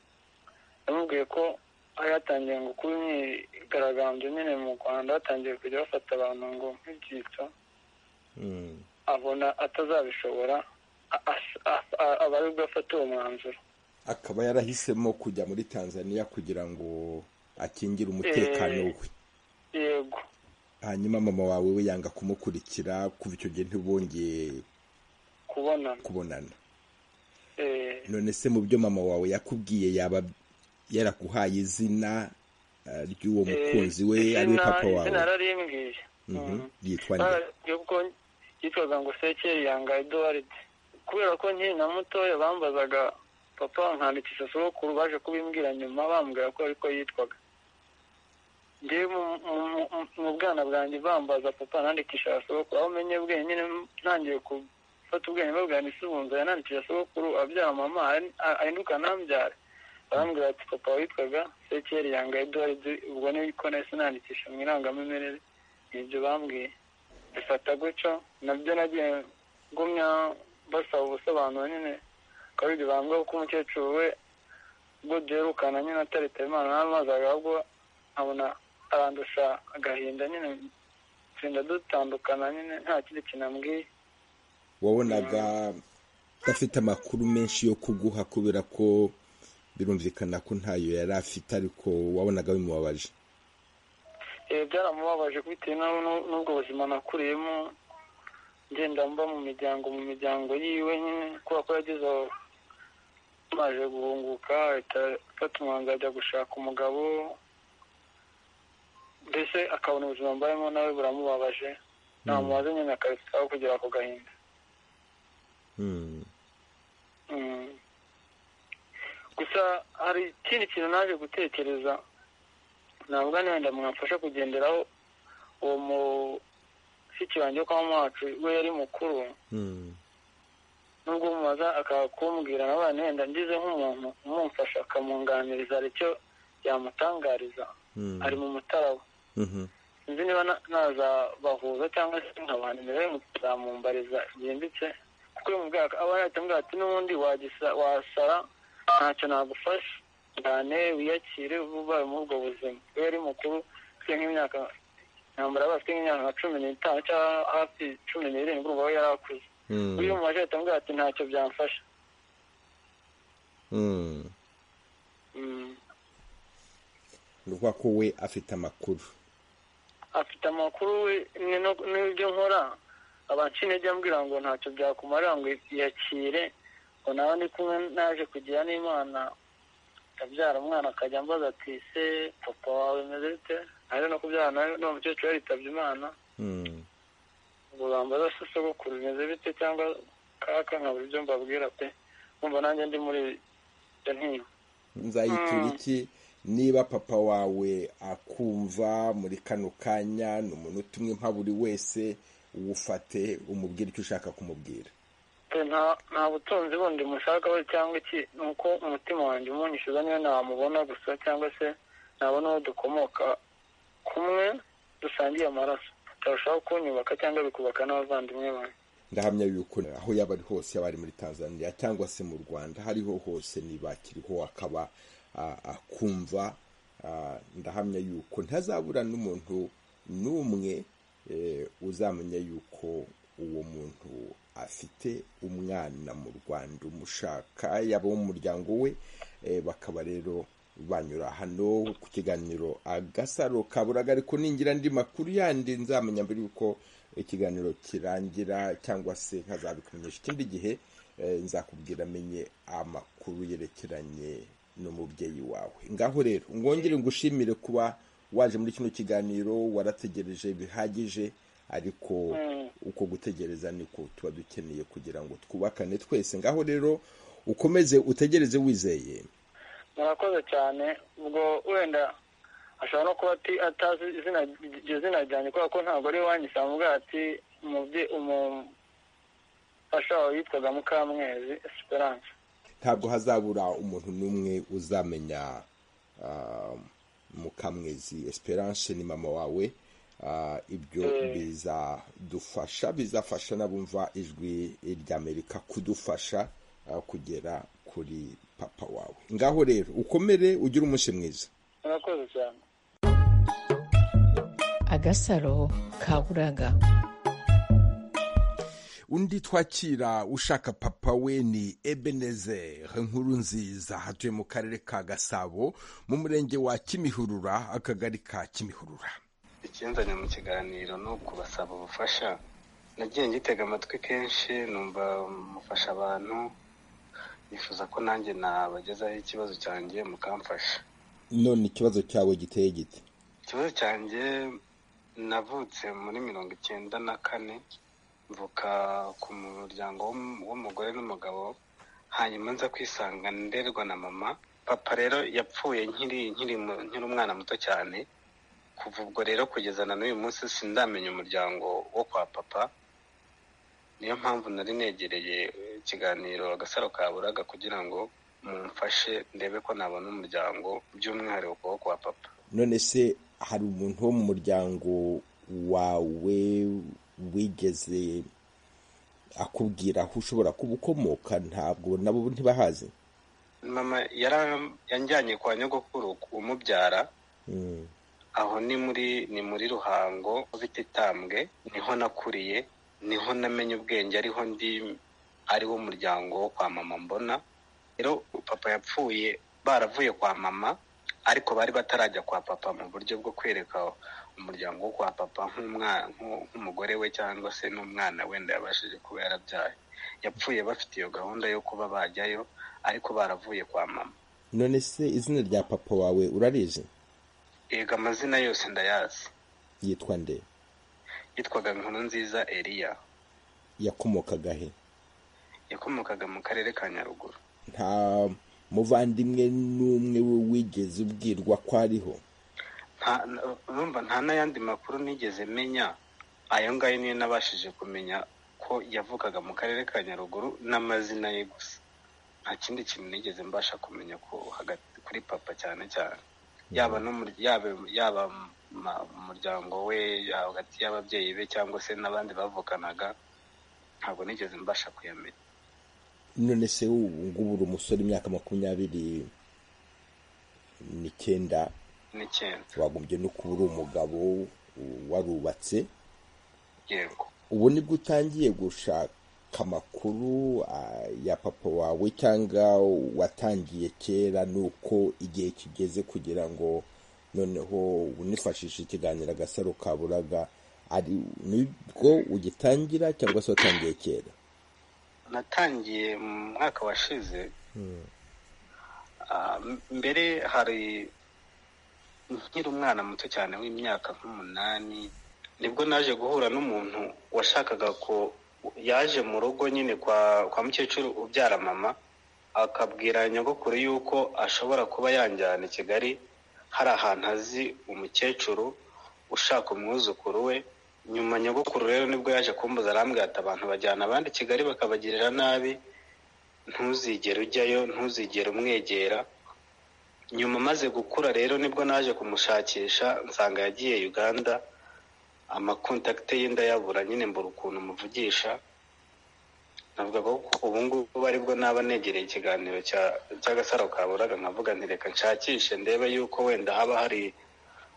yamubwiye ko hari hatangiye ngo kuba imyigaragambyo nyine mu rwanda hatangiye kujya bafata abantu ngo nk'ibyitso Mm. abona atazabishobora a- as- a- a- aba ari bwo afata uwo mwanzuro akaba yarahisemo kujya muri tanzaniya kugira ngo akingire umutekano Eh. we yego hanyuma mama wawe we yanga kumukurikira kuva icyo gihe ntibongeye kubonana kubonana Eh, none se mu byo mama wawe yakubwiye yaba yaraguhaye izina eh, ry'uwo eh, mukunzi we izina- ari we papa wawe izina yararimbwiye Mhm. Mhm. yitwa nde bararyo kuko yitwaga ngo sekeri yanga eduard kubera ko nkiri na mutoya bambazaga papa nkandikisha sogokuru baje kubimbwira nyuma bambwira ko ariko yitwaga ngewe mu- mu- mu- mu bwana bwanjye bambaza papa nandikisha sogokuru aho menye ubwenge nyine ntangiye gufata ubwenge babwira ngo isubunza yanandikisha sogokuru abyara mama ari- a- ahinduka ntambyare barambwira ati papa witwaga sekeri yanga eduard ubwo niko nahise nandikisha mu irangamimerere ni ibyo bambwiye bifata gutyo nabyo nagiye ngumya basaba ubusobanuro nyine kabiri bambwiye ko umukecuru we ubwo duherukana nyine atari imana n'amazaga ahubwo nkabona arandusha agahinda nyine tugenda dutandukana nyine nta kindi kintu ambwiye wabonaga udafite amakuru menshi yo kuguha kubera ko birumvikana ko ntayo yari afite ariko wabonaga bimubabaje Eh, byaramubabaje bitewe n'u- n'u- n'ubwo buzima nakuriyemo ngenda mba mu miryango mu miryango yiwe nyine kubera ko yageze aho amaze guhunguka ahita afata umwanzuro ajya gushaka umugabo mbese akabona ubuzima mbayemo nawe buramubabaje namubaze nyine akabisaba kugera ku gahinda Hmm. Mm. gusa hari ikindi kintu naje gutekereza navuga wenda mwamfasha kugenderaho uwo mushiki wanjye wo kwa mwacu we yari mukuru Hmm. nubwo umubaza akaba kumbwira nawe wenda ngize nk'umuntu umumfasha akamunganiriza hari icyo yamutangariza Hmm. ari mu mutaraba Mhm. sinzi niba na- nazabahuza cyangwa se nkabana nawe muzamumbariza byimbitse kuko uyu mubwira aba yahita ambwira ati n'ubundi wagisa wasara ntacyo nagufasha cyane wiyakire uba ubaye muri ubwo buzima iyo yari mukuru ufite nk'imyaka ntambara bafite nk'imyaka nka cumi n'itanu cyangwa hafi cumi n'irindwi urumva we yari akuze Hmm. uyu mubajije ahita ambwira ati ntacyo byamfasha Hmm. Mm. ni ukuvuga ko we afite amakuru afite amakuru we ni no- n'ibyo nkora abanca intege ambwira ngo ntacyo byakumarira ngo yakire ngo nawe ndi kumwe naje kugira n'imana ndabyara umwana akajya ambaza ati se papa wawe meze bite naje no kubyara nawe n'uwo mukecuru yaritabye imana Hmm. ngo bambaza se sogokuru bimeze bite cyangwa kaka nkabura ibyo mbabwira pe numva nanjye ndi muri ibyo ntiba nzayitura iki niba papa wawe akumva muri kano kanya ni umuntu utumwe nka buri wese wufate umubwire icyo ushaka kumubwira Pe, nta- nta butunzi bundi mushakaho cyangwa iki ni uko umutima wanjye umunyishiza niyo namubona gusa cyangwa se nabona uwo dukomoka kumwe dusangiye amaraso turashobora kunyubaka cyangwa bikubaka n'abavandimwe banjye ndahamya yuko aho yaba ari hose yaba ari muri tanzania cyangwa se mu rwanda aho ariho hose niba akiriho akaba ah, akumva ah, ndahamya yuko ntazabura n'umuntu n'umwe eh, uzamenya yuko uwo muntu afite umwana mu rwanda umushaka yaba uwo mu muryango we eh, bakaba rero banyura hano ku kiganiro agasaro kaburaga ariko ningira andi makuru yandi nzamenya mbere yuko ikiganiro kirangira cyangwa se nkazabikumenyesha ikindi gihe eh, nzakubwira amenye amakuru yerekeranye n'umubyeyi wawe ngaho rero ngongere ngushimire kuba waje muri kino kiganiro warategereje bihagije ariko uko gutegereza niko tuba dukeneye kugira ngo twubakane twese ngaho rero ukomeze utegereze wizeye murakoze cyane ubwo wenda ashobora no kuba ati- atazi izina iryo zina ryanjye kubera ko ntabwo ari iwanyu samubwira ati umubye- umufasha wawe yitwaga mukamwezi esperance ntabwo hazabura umuntu n'umwe uzamenya ah, mukamwezi esperance ni mama wawe Ah, ibyo bizadufasha bizafasha n'abumva ijwi ry'amerika kudufasha ah, kugera kuri papa wawe ngaho rero ukomere ugire umunsi mwiza murakoze cyane agasaro kaburaga undi twakira ushaka papa we ni ebenezer nkuru nziza hatuye mu karere ka gasabo mu murenge wa kimihurura akagari ka kimihurura ikinzanye mu kiganiro ni ukubasaba ubufasha nagiye ngitega amatwi kenshi numva mufasha abantu nifuza ko nanjye nabagezaho ikibazo cyanjye mukamfasha none ikibazo cyawe giteye gite ikibazo cyanjye navutse muri mirongo icyenda na kane mvuka ku muryango w'um- w'umugore n'umugabo hanyuma nza kwisanga nderwa na mama papa rero yapfuye nkiri nkiri mu- nkiri umwana muto cyane kuva ubwo rero kugeza na n'uyu munsi sindamenya umuryango wo kwa papa niyo mpamvu nari negereye eh, ikiganiro agasaro kaburaga kugira ngo mumfashe ndebe ko nabona umuryango by'umwihariko wo kwa papa none se hari umuntu wo mu muryango wawe wigeze akubwira aho ushobora kuba ukomoka ntabwo nabo ntibahazi mama yara- yanjyanye kwa nyogokuru umubyara aho ni muri ni muri ruhango bita itambwe niho nakuriye niho namenye ubwenge ariho ndi ari wo muryango wo kwa mama mbona rero papa yapfuye baravuye kwa mama ariko bari batarajya kwa papa mu buryo bwo kwereka umuryango wo kwa papa nk'umwa- nk'u- nk'umugore we cyangwa se n'umwana wenda yabashije kuba yarabyaye yapfuye bafite iyo gahunda yo kuba bajyayo ariko baravuye kwa mama none se izina rya papa wawe urarizi yega amazina yose ndayazi yitwa nde yitwaga nkuru nziza eliya yakomokaga he yakomokaga mu karere ka nyaruguru nta muvandimwe n'umwe we wigeze ubwirwa ko ariho nta na- urumva nta n'ayandi makuru nigeze menya ayo ngayo niyo nabashije kumenya ko yavukaga mu karere ka nyaruguru n'amazina ye gusa nta kindi kintu nigeze mbasha kumenya ko hagati kuri papa cyane cyane yaba n'umur- yaba yaba ma- umuryango we yaba hagati y'ababyeyi be cyangwa se n'abandi bavukanaga ntabwo nigeze mbasha kuyamenya none se ubu ngubu uri umusore imyaka makumyabiri n'icyenda n'icyenda wagombye no kuba uri umugabo u- warubatse yego ubu nibwo utangiye gushaka amakuru ah, ya papa wawe cyangwa watangiye kera nuko igihe kigeze kugira ngo noneho unifashishe ikiganiro agasaro kaburaga ari nibwo ugitangira cyangwa se watangiye kera natangiye mu mwaka washize Ah, m- mbere hari nkiri umwana muto cyane w'imyaka nk'umunani nibwo naje guhura n'umuntu washakaga ko yaje mu rugo nyine kwa kwa mukecuru ubyara mama akabwira nyogokuru yuko ashobora kuba yanjyana i kigali hari ahantu azi umukecuru ushaka umwuzukuru we nyuma nyogokuru rero nibwo yaje kumbuza arambwira ati abantu bajyana abandi i kigali bakabagirira nabi ntuzigere ujyayo ntuzigere umwegera nyuma maze gukura rero nibwo naje kumushakisha nsanga yagiye uganda amakontakite ye ndayabura nyine mbura ukuntu muvugisha navuga ko ubu ngubu aribwo naba negereye ikiganiro cya- cy'agasaro kaburaga nkavuga nti reka nshakishe ndebe yuko wenda haba hari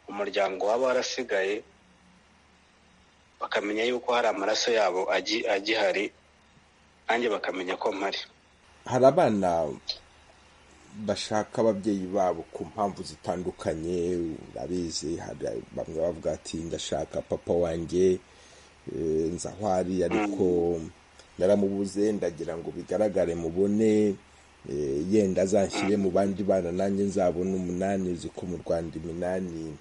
umuryango waba warasigaye bakamenya yuko hari amaraso yabo agi- agihari nanjye bakamenya ko mpari hari abana bashaka ababyeyi babo ku mpamvu zitandukanye urabizi hari bamwe bavuga ati ndashaka papa wanjye eh, nzi aho ari ariko naramubuze ndagira ngo bigaragare mubone eh, yenda azanshyire mu bandi bana nanjye nzabone umunani uzi ko mu rwanda iminani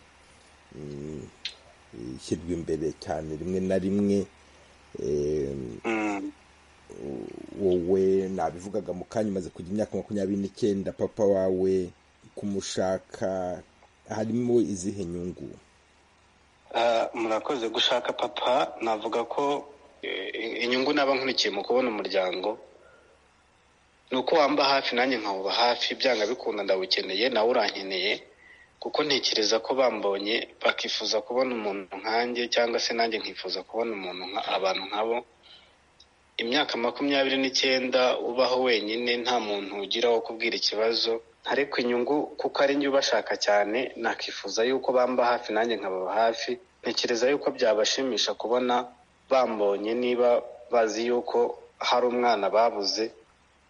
mm, ishyirwa imbere cyane rimwe na rimwe eh, Mm. wowe nabivugaga mu kanya umaze kujya imyaka makumyabiri n'icyenda papa wawe kumushaka harimo izihe nyungu Ah, murakoze gushaka papa navuga ko eh, inyungu naba nkurikiye mu kubona umuryango ni uko wamba hafi nanjye nkawuba hafi byanga bikunda ndawukeneye nawe urankeneye kuko ntekereza ko bambonye bakifuza kubona umuntu nkanjye cyangwa se nanjye nkifuza kubona umuntu nka abantu nkabo imyaka makumyabiri n'icyenda ubaho wenyine nta muntu ugira wo kubwira ikibazo ariko inyungu kuko ari njye ubashaka cyane nakifuza yuko bamba hafi nanjye nkababa hafi ntekereza yuko byabashimisha kubona bambonye niba bazi yuko hari umwana babuze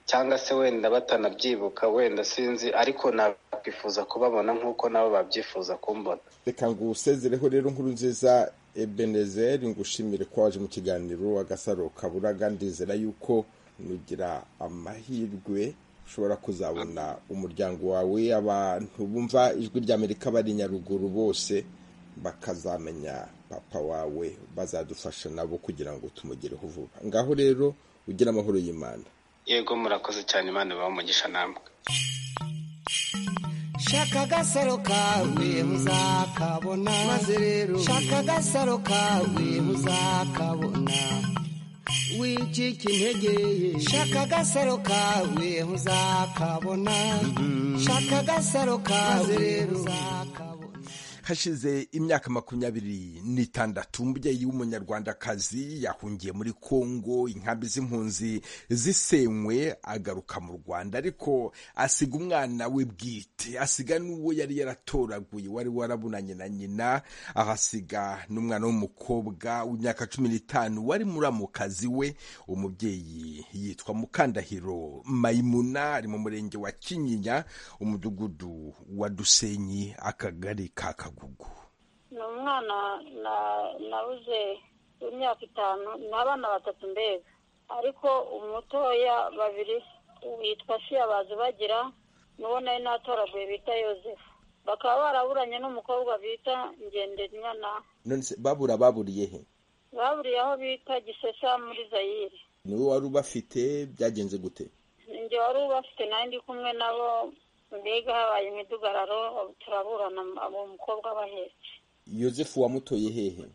cyangwa se wenda batanabyibuka wenda sinzi ariko nakwifuza kubabona nk'uko nabo babyifuza kumbona reka ngo usezereho rero inkuru nziza ebenezeri ngushimire ko waje mu kiganiro agasaro kaburaga ndizera yuko nugira amahirwe ushobora kuzabona umuryango wawe abantu bumva ijwi ry'amerika bari i nyaruguru bose bakazamenya papa wawe bazadufasha nabo kugira ngo tumugereho vuba ngaho rero ugire amahoro y'imana yego murakoze cyane imana bamugisha namwe shaka agasaro kawe muzakabona maze rero shaka agasaro kawe muzakabona wicike intege shaka agasaro kawe muzakabona shaka agasaro kawe muzakabona hashize imyaka makumyabiri n'itandatu umubyeyi w'umunyarwandakazi yahungiye muri kongo inkambi z'impunzi zisenywe agaruka mu rwanda ariko asiga umwana we bwite asiga n'uwo yari yaratoraguye wari warabunanye na nyina ahasiga n'umwana w'umukobwa w'imyaka cumi n'itanu wari muramukazi we umubyeyi yitwa mukandahiro mayimuna ari mu murenge wa kinyinya umudugudu wa dusenyi akagari ka kagugu ni umwana nabuze w'imyaka itanu ni abana batatu mbega ariko umutoya babiri witwa shiyabazi bagira n'uwo nari natoraguye bita yosefu bakaba baraburanye n'umukobwa bita ngenderinyana babura baburiye he baburiye aho bita gisesa muri zayire niwe wari ubafite byagenze gute njye wari ubafite nanjye ndi kumwe nabo mbega habaye imidugararo turaburana abo mukobwa bahetse yosefu wamutoye hehe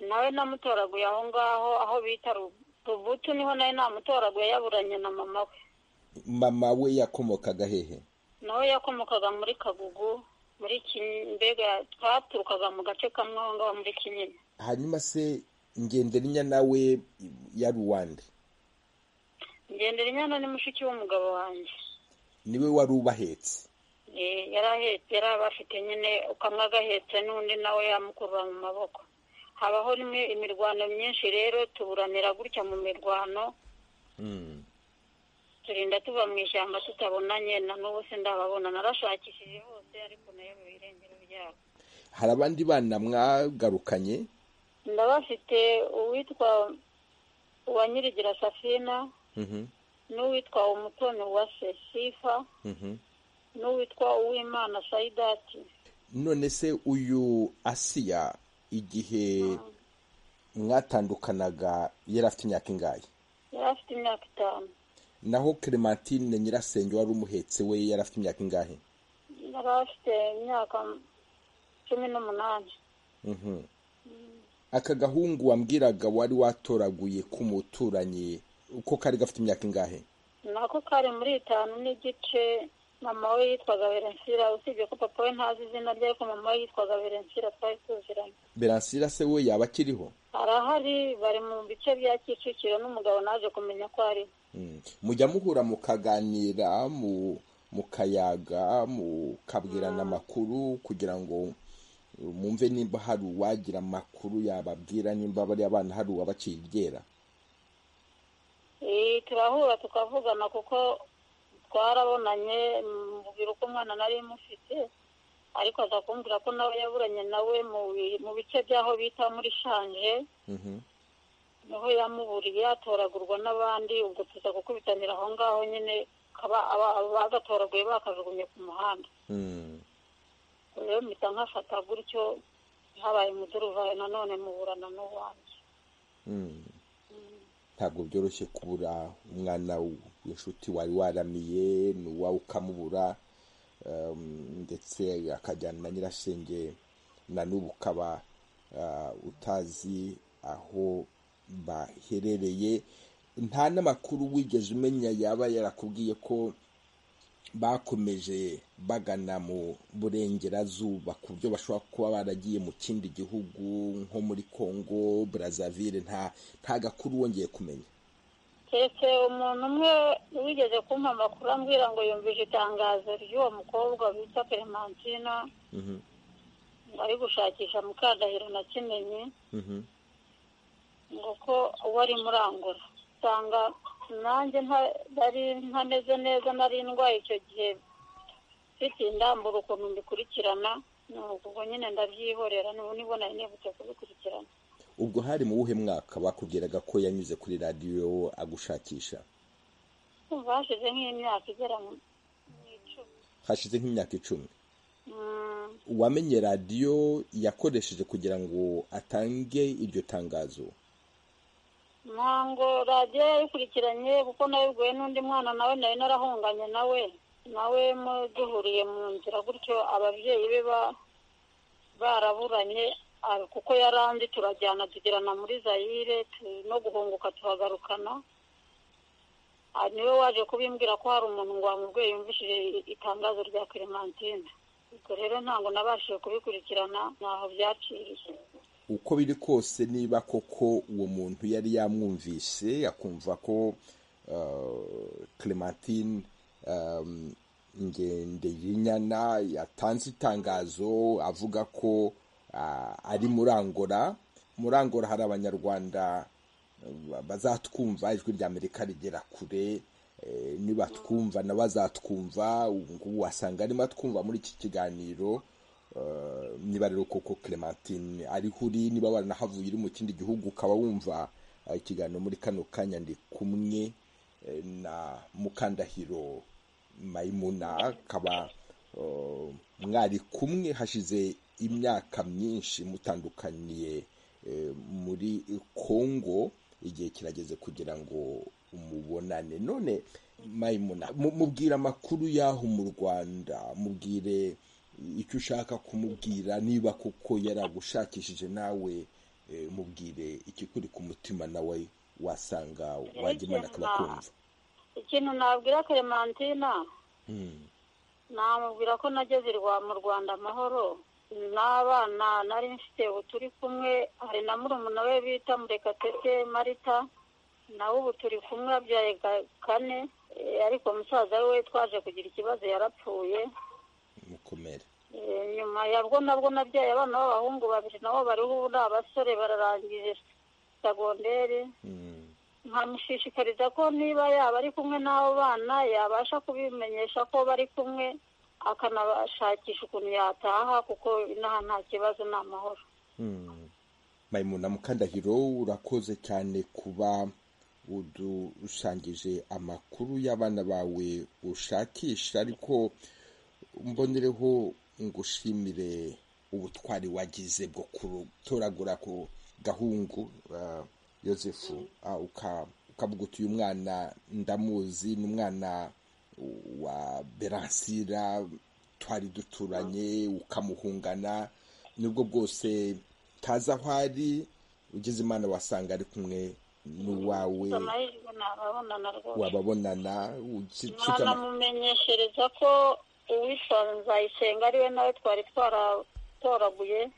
nawe namutoraguye aho ngaho aho bita rubutu niho nawe namutoraguye yaburanye na mama we mama we yakomokaga hehe nawe yakomokaga muri kagugu muri mbega twaturukaga mu gace kamwe aho ngaho muri kinyinya hanyuma se ngenderinya nawe yari uwande ngenderinyana ni mushiki w'umugabo wanjye niwe wari ubahetse yari ahetse yari abafite nyine ukamwe agahetse n'undi nawe yamukurura mu maboko habaho imirwano myinshi rero tuburanira gutya mu mirwano turinda tuva mu ishyamba tutabonanye na n'ubu se ndababona narashakishije hose ariko nayo mu birengero byabo hari abandi bana mwagarukanye ndabafite uwitwa uwa nyirigira safina n'uwitwa umutoni wa sesifa n'uwitwa uwimana sayidati none se uyu asiya igihe mwatandukanaga yari afite imyaka ingahe yari afite imyaka itanu naho clementine nyirasenge wari umuhetse we yari afite imyaka ingahe yari afite imyaka cumi n'umunani aka gahungu wambwiraga wari watoraguye k'umuturanyi uko kari gafite imyaka ingahe nako kari muri itanu n'igice mama we yitwaga berensira usibye ko papa we ntazi izina rye ariko mama we yitwaga berensira twari tuziranye beransira se we yaba akiriho arahari bari mu bice bya kicukiro n'umugabo naje kumenya ko ari mujya muhura mukaganira mukayaga mukabwirana amakuru kugira ngo mwumve nimba hari uwagira amakuru yababwira nimba bariya abana hari uwabaciye iryera turahura tukavugana kuko twarabonanye mubwira uko umwana nari mufite ariko aza kumbwira ko nawe yaburanye nawe mu bice by'aho bita muri shanje niho yamuburiye yatoragurwa n'abandi ubwo tuza gukubitanira aho ngaho nyine bagatoraguye bakajugunye ku muhanda rero mpita nkafata gutyo habaye umuduruvayo nanone muburana n'uwanjye ntabwo byoroshye kubura umwana w'inshuti wari waramiye ni uwawe ukamubura ndetse akajyana na nyirasenge na n'ubu ukaba utazi aho baherereye nta n'amakuru wigeze umenya yaba yarakubwiye ko bakomeje bagana mu burengerazuba ku buryo bashobora kuba baragiye mu kindi gihugu nko muri congo brazzaville nta nta gakuru wongeye kumenya keretse umuntu umwe wigeze kumpa amakuru ambwira ngo yumvise itangazo ry'uwo mukobwa bita clementina ari gushakisha mukandahiro na kimenyi ngo ko uwo ari murangura usanga nanjye ntari ntameze neza nari ndwaye icyo gihe mfite indambura ukuntu mbikurikirana ubwo nyine ndabyihorera niba nari nibutse kubikurikirana ubwo hari mu wuhe mwaka bakubwiraga ko yanyuze kuri radiyo agushakisha hashize nk'imyaka igera mu icumi hashize nk'imyaka icumi uwamenye radiyo yakoresheje kugira ngo atange iryo tangazo ntabwo radiyo yayikurikiranye kuko nabigoye n'undi mwana nawe nari narahunganye nawe nawe duhuriye mu nzira gutyo ababyeyi be baraburanye kuko yaranze turajyana tugirana muri zayire no guhunguka tuhagarukana niwe waje kubimbwira ko hari umuntu ngo wamubwiye yumvishije itangazo rya clementine ubwo rero ntabwo nabashije kubikurikirana ntaho byaciriye uko biri kose niba koko uwo muntu yari yamwumvise akumva ko uh, clementine um, ngende y'inyana yatanze itangazo avuga ko ah, ari murangora murangora hari abanyarwanda eh, bazatwumva ijwi rya amerika rigera kure eh, nibatwumva nabo bazatwumva ubu ngubu wasanga arimo atwumva muri iki kiganiro Eh, niba rero koko clementine ariho uri niba waranahavuye uri mu kindi gihugu ukaba wumva eh, ikiganiro muri kano kanya ndi kumwe eh, na mukandahiro mayimuna akaba eh, mwari kumwe hashize imyaka myinshi mutandukaniye eh, muri kongo igihe kirageze kugira ngo umubonane none mayimuna mu- mubwire amakuru y'aho mu rwanda mubwire icyo ushaka kumubwira niba koko yaragushakishije nawe eh, mubwire ikikuri ku mutima nawe wasanga wajyimana akaba akumva ikintu nabwira clementina Mm. namubwira ko nageze i Rwa- mu rwanda amahoro n'abana nari mfite ubu turi kumwe hari na murumuna we bita murekatete marita nawe ubu turi kumwe abyaye ga- kane Eh, ariko musaza we twaje kugira ikibazo yarapfuye mukomere Eh, nyuma yabwo nabwo nabyaye abana b'abahungu babiri nabo bariho ubu ni abasore bararangije segonderi Mm. nkamushishikariza ko niba yaba ari kumwe n'abo bana yabasha kubimenyesha ko bari kumwe akanabashakisha ukuntu yataha kuko inaha nta kibazo ni amahoro Mm. mayimuna mukandahiro urakoze cyane kuba udusangije amakuru y'abana bawe ushakisha ariko mbonereho ngushimire ubutwari wagize bwo gutoragura ku gahungu ah, yosefu ah, uka- ukavuga uti uyu mwana ndamuzi ni umwana wa beransira twari duturanye ukamuhungana nibwo bwose tazi aho ari ugize imana wasanga ari kumwe n'uwawe amahirwe ntababonana rwose wababonana ucika ama- mwanamumenyeshereza ko uwitwa nzayisenga ariwe nawe twari twaratoraguye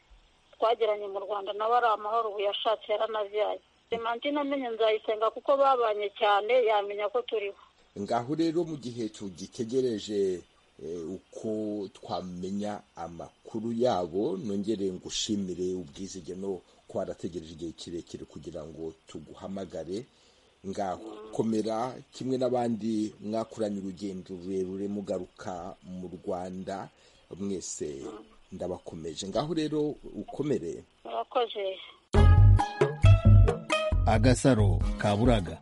twagiranye mu rwanda nawe ari amahoro ubu yashatse yaranabyaye clementine amenye nzayisenga kuko babanye cyane yamenya ko turiho ngaho rero mu gihe tugitegereje eh, uko twamenya amakuru yabo nongere ngushimire ubwizige no ko warategereje igihe kirekire kugira ngo tuguhamagare ngaho komera kimwe n'abandi mwakoranye urugendo rurerure mugaruka mu rwanda mwese ndabakomeje ngaho rero ukomere murakoze agasaro ka buraga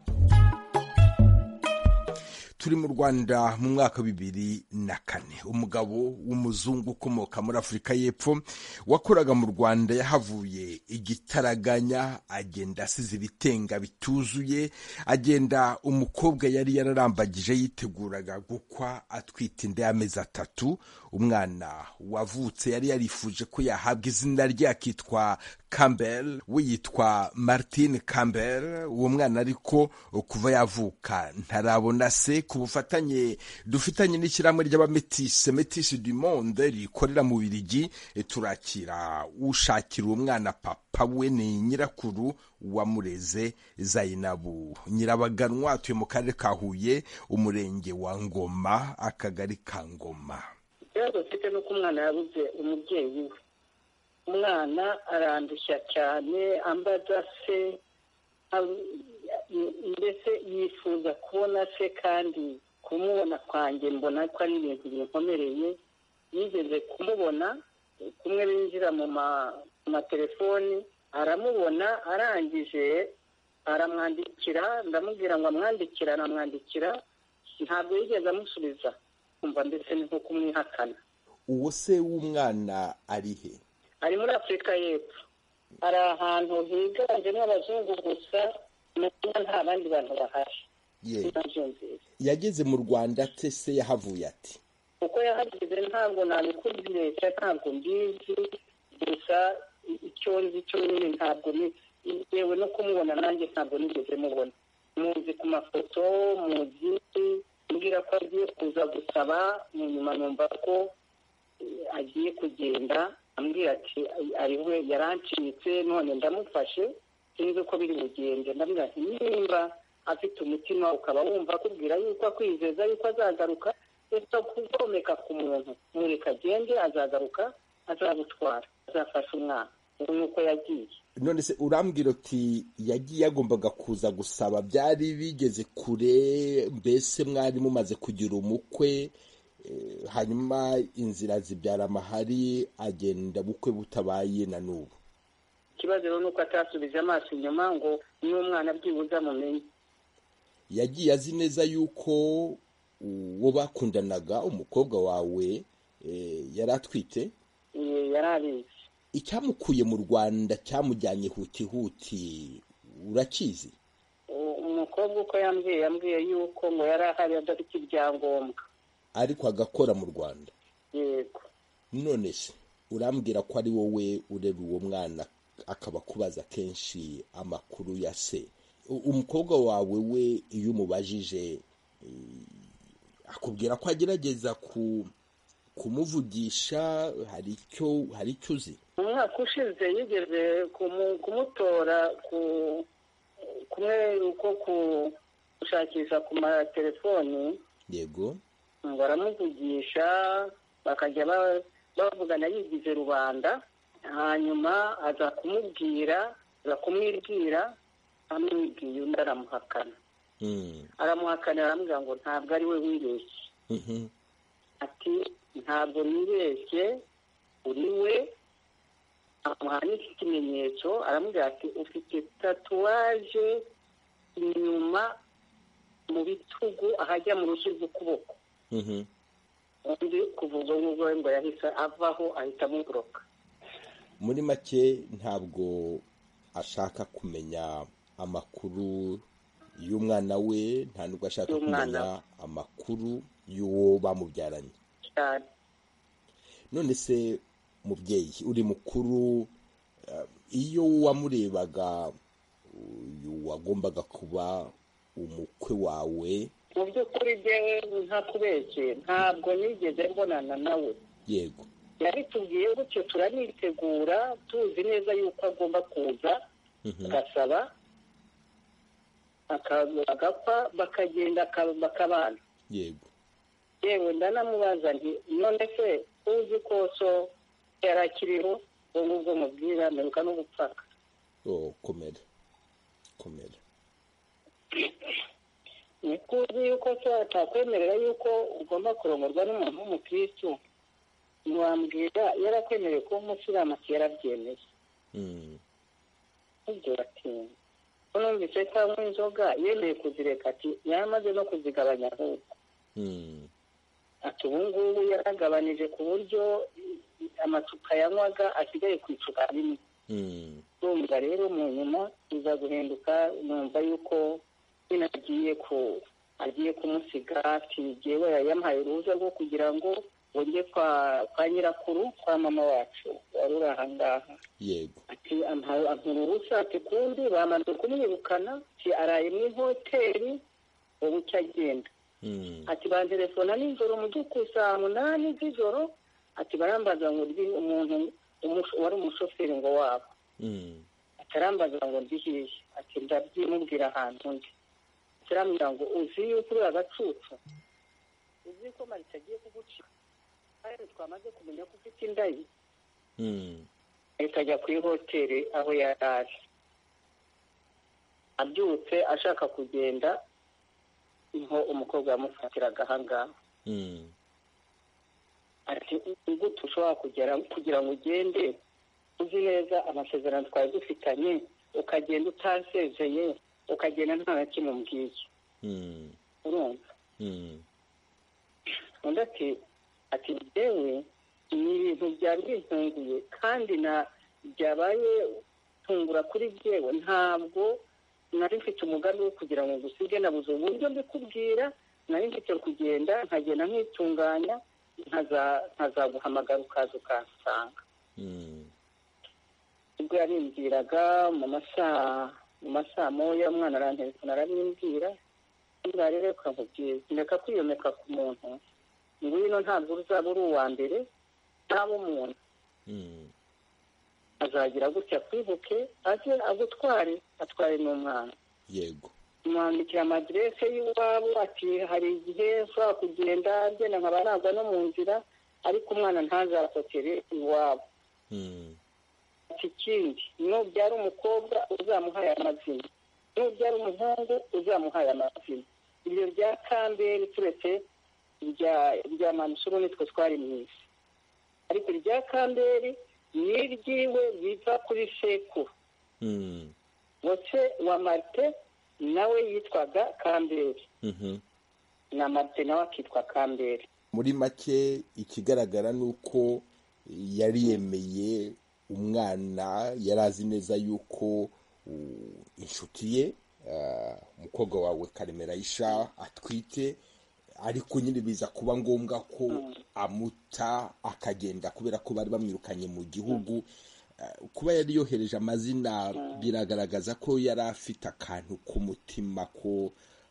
turi mu rwanda mu mwaka wa bibiri na kane umugabo w'umuzungu ukomoka muri afurika y'epfo wakoraga mu rwanda yahavuye igitaraganya agenda asize ibitenga bituzuye agenda umukobwa yari yararambagije yiteguraga gukwa atwite inda y'amezi atatu umwana wavutse yari yarifuje ko yahabwa izina rye akitwa Campbell we yitwa Martin Campbell uwo mwana ariko kuva yavuka ntarabona se ku bufatanye dufitanye n'ishyirahamwe ry'abametisi metisi du monde rikorera mu Birigi eh, turakira ushakira uwo mwana papa we ni nyirakuru wamureze Zainabu Nyirabaganwa atuye mu karere ka Huye umurenge wa Ngoma akagari ka Ngoma ikibazo mfite ni uko umwana yabuze umubyeyi we umwana arandushya cyane ambaza se am- mbese yifuza kubona se kandi kumubona kwanjye mbona ko ari ibintu binkomereye yigeze kumubona kumwe binjira mu ma- mu matelefoni aramubona arangije aramwandikira ndamubwira ngo amwandikira aramwandikira ntabwo yigeze amusubiza kumva mbese ni nko kumwihakana uwo se w'umwana ari he ari muri afurika y'epfo hari ahantu higanjemo abazungu gusa nubwo nta bandi bantu bahari ye nabyo nziza yageze mu rwanda ate se yahavuye ati kuko yahageze ntabwo nabikubye leta ntabwo mbizi gusa i- icyo nzi cyo nyine ntabwo ni yewe no kumubona nanjye ntabwo nigeze mubona muzi ku mafoto muzi mbwira ko agiye kuza gusaba nyuma numva ko agiye kugenda ambwira ati ariwe yarancitse none ndamufashe sinzi uko biri bugende ndamubwira ati nimba afite umutima ukaba wumva akubwira yuko akwizeza yuko azagaruka ese kugomeka ku muntu mureka agende azagaruka azagutwara azafasha umwana ubu ni uko yagiye none se urambwira uti yagiye yagombaga kuza gusaba byari bigeze kure mbese mwari mumaze kugira umukwe eh, hanyuma inzira zibyara amahari agenda bukwe butabaye na n'ubu ikibazo rero ni uko atasubije amaso inyuma ngo niba umwana byibuze amumenye yagiye azi neza yuko uwo bakundanaga umukobwa wawe eh, yari atwite Eh, yari abizi icyamukuye mu rwanda cyamujyanye hutihuti urakizi U- umukobwa uko yambwiye yambwiye yuko ngo yari ahari adafite ibyangombwa ariko agakora mu rwanda yego none se urambwira ko ari wowe ureba uwo mwana akaba akubaza kenshi amakuru ya se U- umukobwa wawe we iyo umubajije eh, akubwira ko agerageza ku- kumuvugisha hari icyo hari icyo uzi mu mwaka ushize yigeze kumu- kumutora ku kumwe uko gushakisha ku matelefoni yego ngo aramuvugisha bakajya ba- bavugana yigize rubanda hanyuma aza kumubwira aza kumwibwira amwibwiye undi aramuhakana Mm, aramuhakana aramubwira ngo ntabwo ari we wibeshye mhm. ati ntabwo nibeshye uri we amuha n'ikimenyetso aramubwira ati ufite tatuwaje inyuma mu bitugu ahajya mu rushyi rw'ukuboko Mhm. undi kuva ubwo ngubwo we ngo yahise avaho ahita amuburoka muri make ntabwo ashaka kumenya amakuru y'umwana we nta nubwo ashaka Y'umwana kumenya amakuru y'uwo bamubyaranye cyane none se mubyeyi uri mukuru eh, iyo wamurebaga uyu wagombaga kuba umukwe wawe mu by'ukuri byewe nta kubeshye ntabwo nigeze mbonana nawe yego yabitubwiye gutyo turanitegura tuzi neza yuko agomba kuza Mhm. agasaba aka- agapfa bakagenda aka- bakabana yego yewe ndanamubaza nti none se uzi ko so yari akiriho ubu ngubwo mubwira mperuka no gupfaka oh, komera komera niko uzi yuko so atakwemerera yuko ugomba kurongorwa n'umuntu w'umukirisitu ntiwambwira yarakwemereye kuba umusilamu ati yarabyemeye Mm, ibyo batinya ko numvise cyangwa inzoga yemeye kuzireka ati yaramaze no kuzigabanya ahubwo mm, ati ubu ngubu yaragabanije ku buryo amacupa yanywaga asigaye ku icupa rimwe mm. ndumva rero mu nyuma iza guhinduka numva yuko nyine agiye ku agiye kumusiga ati jyewe yamuhaye uruhuza rwo kugira ngo wonge kwa kwa nyirakuru kwa mama wacu wari uri ahangaha yego ati ampa- ampa uruhushya ati kundi bamaze kumwirukana ati araye mu ihoteli ubu cyo agenda Mm, ati banterefona nijoro mu by'ukuri saa munani z'ijoro ati barambaza ngo ndi umuntu umusho- wari umushoferi ngo wabo mm. atarambaza ngo ndi hehe ati ndabyimubwira ahantu ndi atarambwira ngo uzi yuko uri agacucu uzi ko marita agiye kugucika kandi twamaze kumenya ko ufite inda ye Mm, ahita ajya kuri hoteli aho yari ari abyutse ashaka kugenda niho umukobwa yamufatiraga ahangaha mm, ati gute ushobora kugera kugira ngo ugende uzi neza amasezerano twari dufitanye ukagenda utasezeye ukagenda nta na kimwe umbwiye mm, urumva mm, undi ati ati njyewe ni ibintu byari bintunguye kandi na byabaye tungura kuri byewe ntabwo nari mfite umugambi wo kugira ngo ngusige nabuze uburyo mbikubwira nari mfite kugenda nkagenda nkitunganya nkaza- nkazaguhamagara ukaza ukansanga mm, ubwo yabimbwiraga mu masaha mu masaha moya umwana aranterefona arabimbwira niba rero ukamubwira ndeka kwiyomeka ku muntu ngwino ntabwo uzaba uri uwa mbere n'abo umuntu azagira gutya akwibuke ajye agutware atware n'umwana yego mwandikira amadirese y'iwabo ati hari igihe ushobora kugenda agenda nkaba nagwa no mu nzira ariko umwana ntazakokere iwabo ati ikindi nubyara umukobwa uzamuhaye amazina nubyara umuhungu uzamuhaye amazina ibyo bya kambere turetse irya irya manusuru nitwe twari mu isi ariko irya kambere ni iry'iwe biva kuri sekuru ndetse wa marite nawe yitwaga kambere na marite nawe akitwa kambere muri make ikigaragara ni uko yari yemeye umwana yari azi neza yuko uh, inshuti ye uh, umukobwa wawe karemera isha atwite ariko nyine biza kuba ngombwa ko amuta akagenda kubera ko bari bamwirukanye mu gihugu Uh, kuba yari yohereje amazina biragaragaza ko yari afite akantu k'umutima ko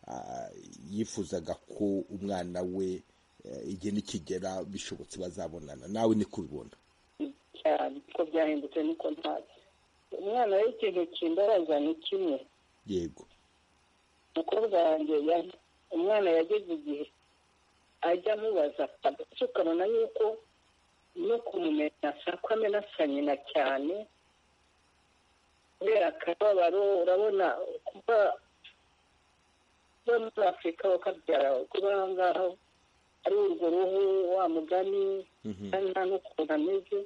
uh, yifuzaga ko umwana we uh, igihe nikigera bishobotse bazabonana nawe niko ubibona cyane ko byahindutse niko ntazi umwana we ikintu kimbaraza ni kimwe yego umukobwa wanjye yari umwana yageze igihe ajya amubaza ndetse ukabona yuko no kumumenya ko amena asa nyina cyane kubera akababaro urabona kuba kuba muri afurika bakabyara kuba aha ngaho ari urwo ruhu wa mugani kandi nta n'ukuntu ameze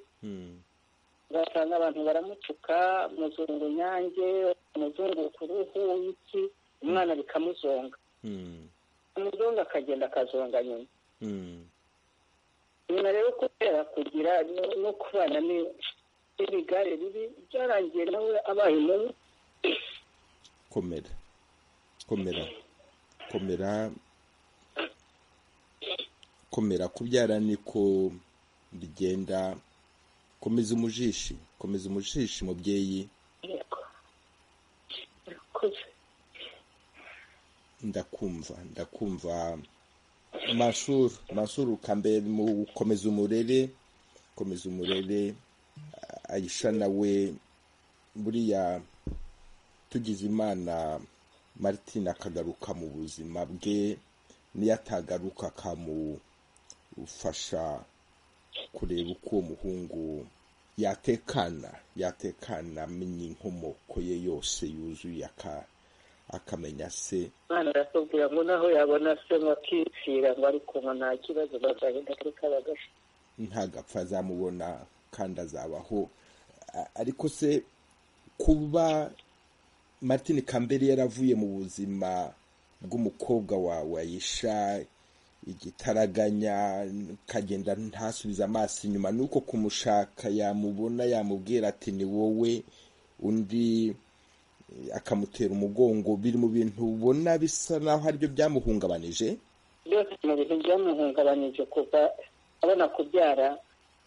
ugasanga abantu baramutuka muzungu nyange muzungu ku ruhu iki umwana bikamuzonga umuzungu akagenda akazonga nyuma nyuma rero kubera kugira no- no kubana ni- n'ibigare bibi byarangiye nawe abaye mubi komera komera komera komera kubyara niko bigenda komeza umujishi komeza umujishi mubyeyi kuze ndakumva ndakumva mashuru mashuru kambere mu komeza umurere komeza umurere ah, ayisha nawe buriya tugize imana martine akagaruka mu buzima bwe niyo atagaruka akamufasha kureba uko uwo muhungu yatekana yatekana amenye inkomoko ye yose yuzuye aka- akamenya se umwana arakubwira ngo naho yabona se ngo akipfira ngo ariko ngo nta kibazo bazagenda kuri kabagasi ntagapfa azamubona kandi azabaho A- ariko se kuba martin kambere yaravuye mu buzima bw'umukobwa wawe ayisha igitaraganya kagenda ntasubize amaso inyuma nuko kumushaka yamubona yamubwira ati ni wowe undi eh, akamutera umugongo biri mu bintu ubona bisa naho aribyo byamuhungabanije byose mu bintu byamuhungabanije kuva abona kubyara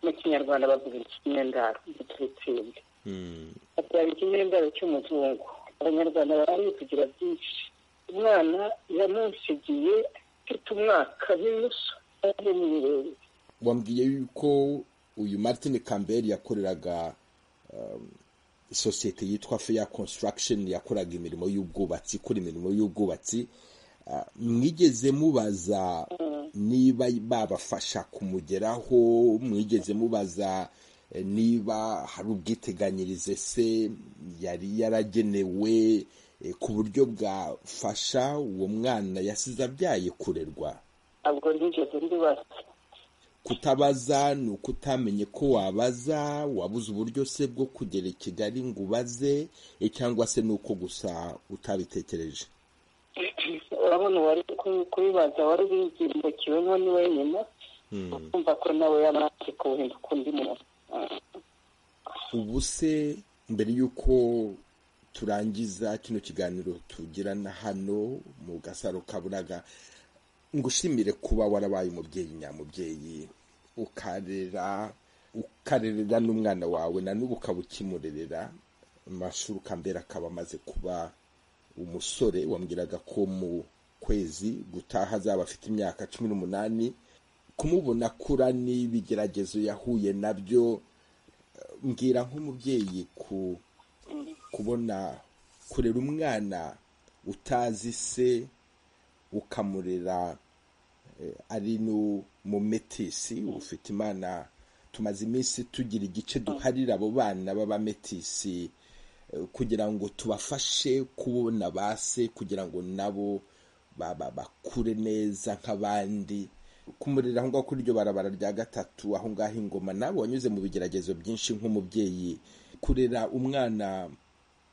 mu kinyarwanda bavuga ikinyendaro gitutsimbi Mm, abyara ikinyendaro cy'umuzungu abanyarwanda bari kugira byinshi umwana yamunsigiye afite umwaka n'inusu ari mu birere wambwiye yuko uyu martin kambere yakoreraga um, isosiyete yitwa fair construction yakoraga imirimo y'ubwubatsi ikora imirimo y'ubwubatsi Ah, mwigeze mubaza niba babafasha kumugeraho mwigeze mubaza eh, niba hari ubwiteganyirize se yari yaragenewe eh, ku buryo bwafasha uwo mwana yasize abyaye kurerwa ntabwo nigeze ndibaza kutabaza ni ukutamenye ko wabaza wabuze uburyo se bwo kugera i kigali ngo ubaze eh, cyangwa se ni uko gusa utabitekereje urabona uwari ku- kubibaza wari ubizimbukiwemo ni wenyine kumva ko nawe yamaze kuwuhinduka undi muntu ubu se mbere y'uko turangiza kino kiganiro tugirana hano mu gasaro kaburaga ngushimire kuba warabaye umubyeyi nyamubyeyi ukarera ukarerera n'umwana wawe na n'ubu ukaba ukimurerera amashuri ukambera akaba amaze kuba umusore wambwiraga ko mu kwezi gutaha azaba afite imyaka cumi n'umunani kumubona akura n'ibigeragezo yahuye nabyo mbwira nk'umubyeyi ku kubona kurera umwana utazi se ukamurera ari no mu metisi ufite imana tumaze iminsi tugira igice duharira abo bana b'abametisi kugira ngo tubafashe kubona ba se kugira ngo nabo bakure neza nk'abandi kumurira aho ngaho kuri iryo barabara rya gatatu aho ngaho ingoma nabo wanyuze mu bigeragezo byinshi nk'umubyeyi kurera umwana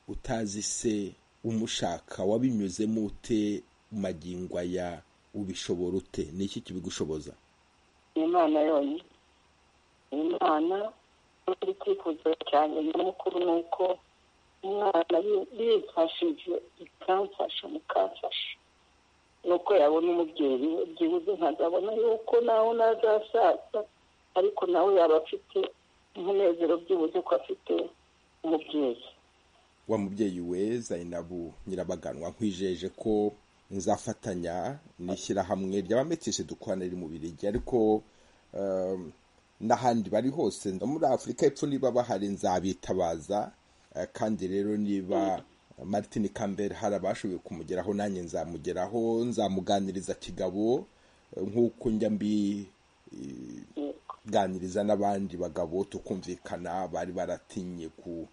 utazi se umushaka wabinyuzemo ute magingo aya ubishobora ute ni iki kibigushoboza imana yonyine imana iri kwifuza cyane nyamukuru ni uko umwana yifashije ikamfasha mukamfasha nuko yabona umubyeyi we byibuze nkazabona yuko nawe nazasaza ariko nawe yaba afite umunezero byibuze ko afite umubyeyi wa mubyeyi we zayinabu nyirabaganwa nkwijeje ko nzafatanya n'ishyirahamwe ry'abametisi dukorana riri mu birigi ariko n'ahandi bari hose no muri afurika y'epfo niba bahari nzabitabaza kandi rero niba Martin Campbell hari abashoboye kumugeraho nanjye nzamugeraho nzamuganiriza kigabo nk'uko njya mbiganiriza n'abandi bagabo tukumvikana bari baratinye ku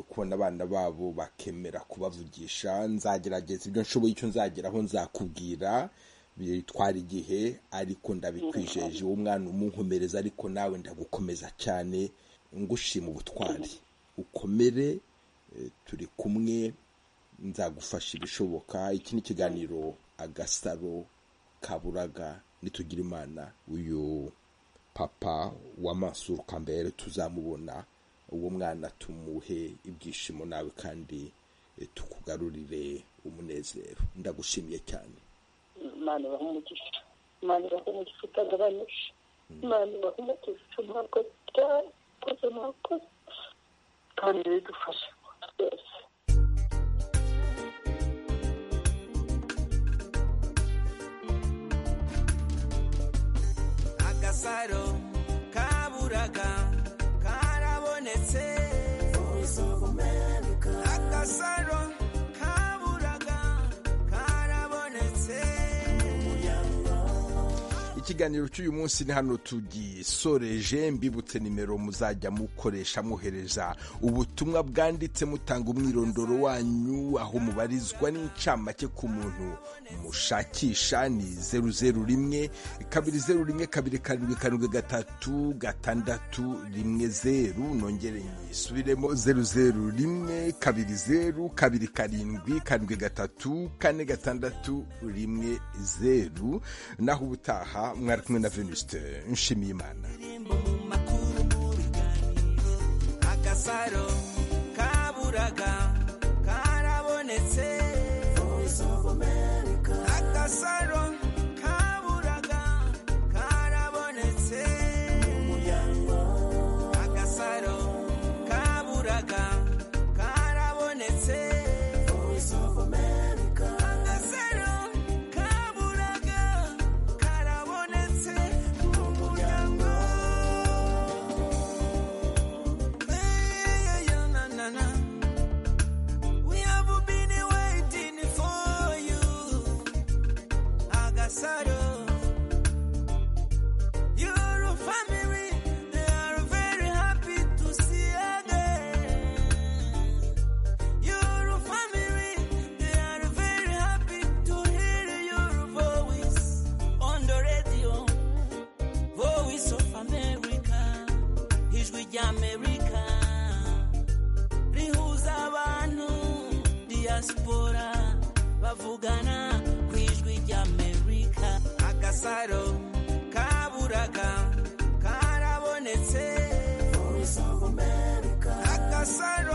kubona abana babo bakemera kubavugisha nzagerageza ibyo nshoboye icyo nzageraho nzakubwira bitwara igihe ariko ndabikwijeje uwo mwana umunkomereza ariko nawe ndagukomeza cyane ngushima ubutwari ukomere turi kumwe nzagufasha ibishoboka iki ni ikiganiro agasaro kaburaga nitugira imana uyu papa w'amaso kambere tuzamubona uwo mwana tumuhe ibyishimo nawe kandi tukugarurire umunezero ndagushimiye cyane imana ibaha umugisha imana ibaha umugisha utagabanije imana ibaha umugisha mwakoze cyane mwakoze mwakoze kandi bidufashe byose agasaro kaburaga karabonetse agasaro ikiganiro cy'uyu munsi ni hano tugisoreje mbibutse nimero muzajya mukoresha mwohereza ubutumwa bwanditse mutanga umwirondoro wanyu aho mubarizwa n'incamake ku muntu mushakisha ni zeru zeru rimwe kabiri zeru rimwe kabiri karindwi karindwi gatatu gatandatu rimwe zeru nongere nyisubiremo zeru zeru rimwe kabiri zeru kabiri karindwi karindwi gatatu kane gatandatu rimwe zeru naho ubutaha mwari kumwe na venusite nshimiye imana agasaro kaburaga karabonetse agasaro kaburaga karabonetse agasaro kaburaga karabonetse agasaro kaburaga karabonetse mu muryango Hey, yeah, na, na, na. We have been waiting for you Agasaro Your family they are very happy to see you again Your family they are very happy to hear your voice on the radio Voice of America Ijwi ry'Amerika rihuza abantu diaspora bavugana ku ijwi ry'Amerika agasaro kaburaga karabonetse agasaro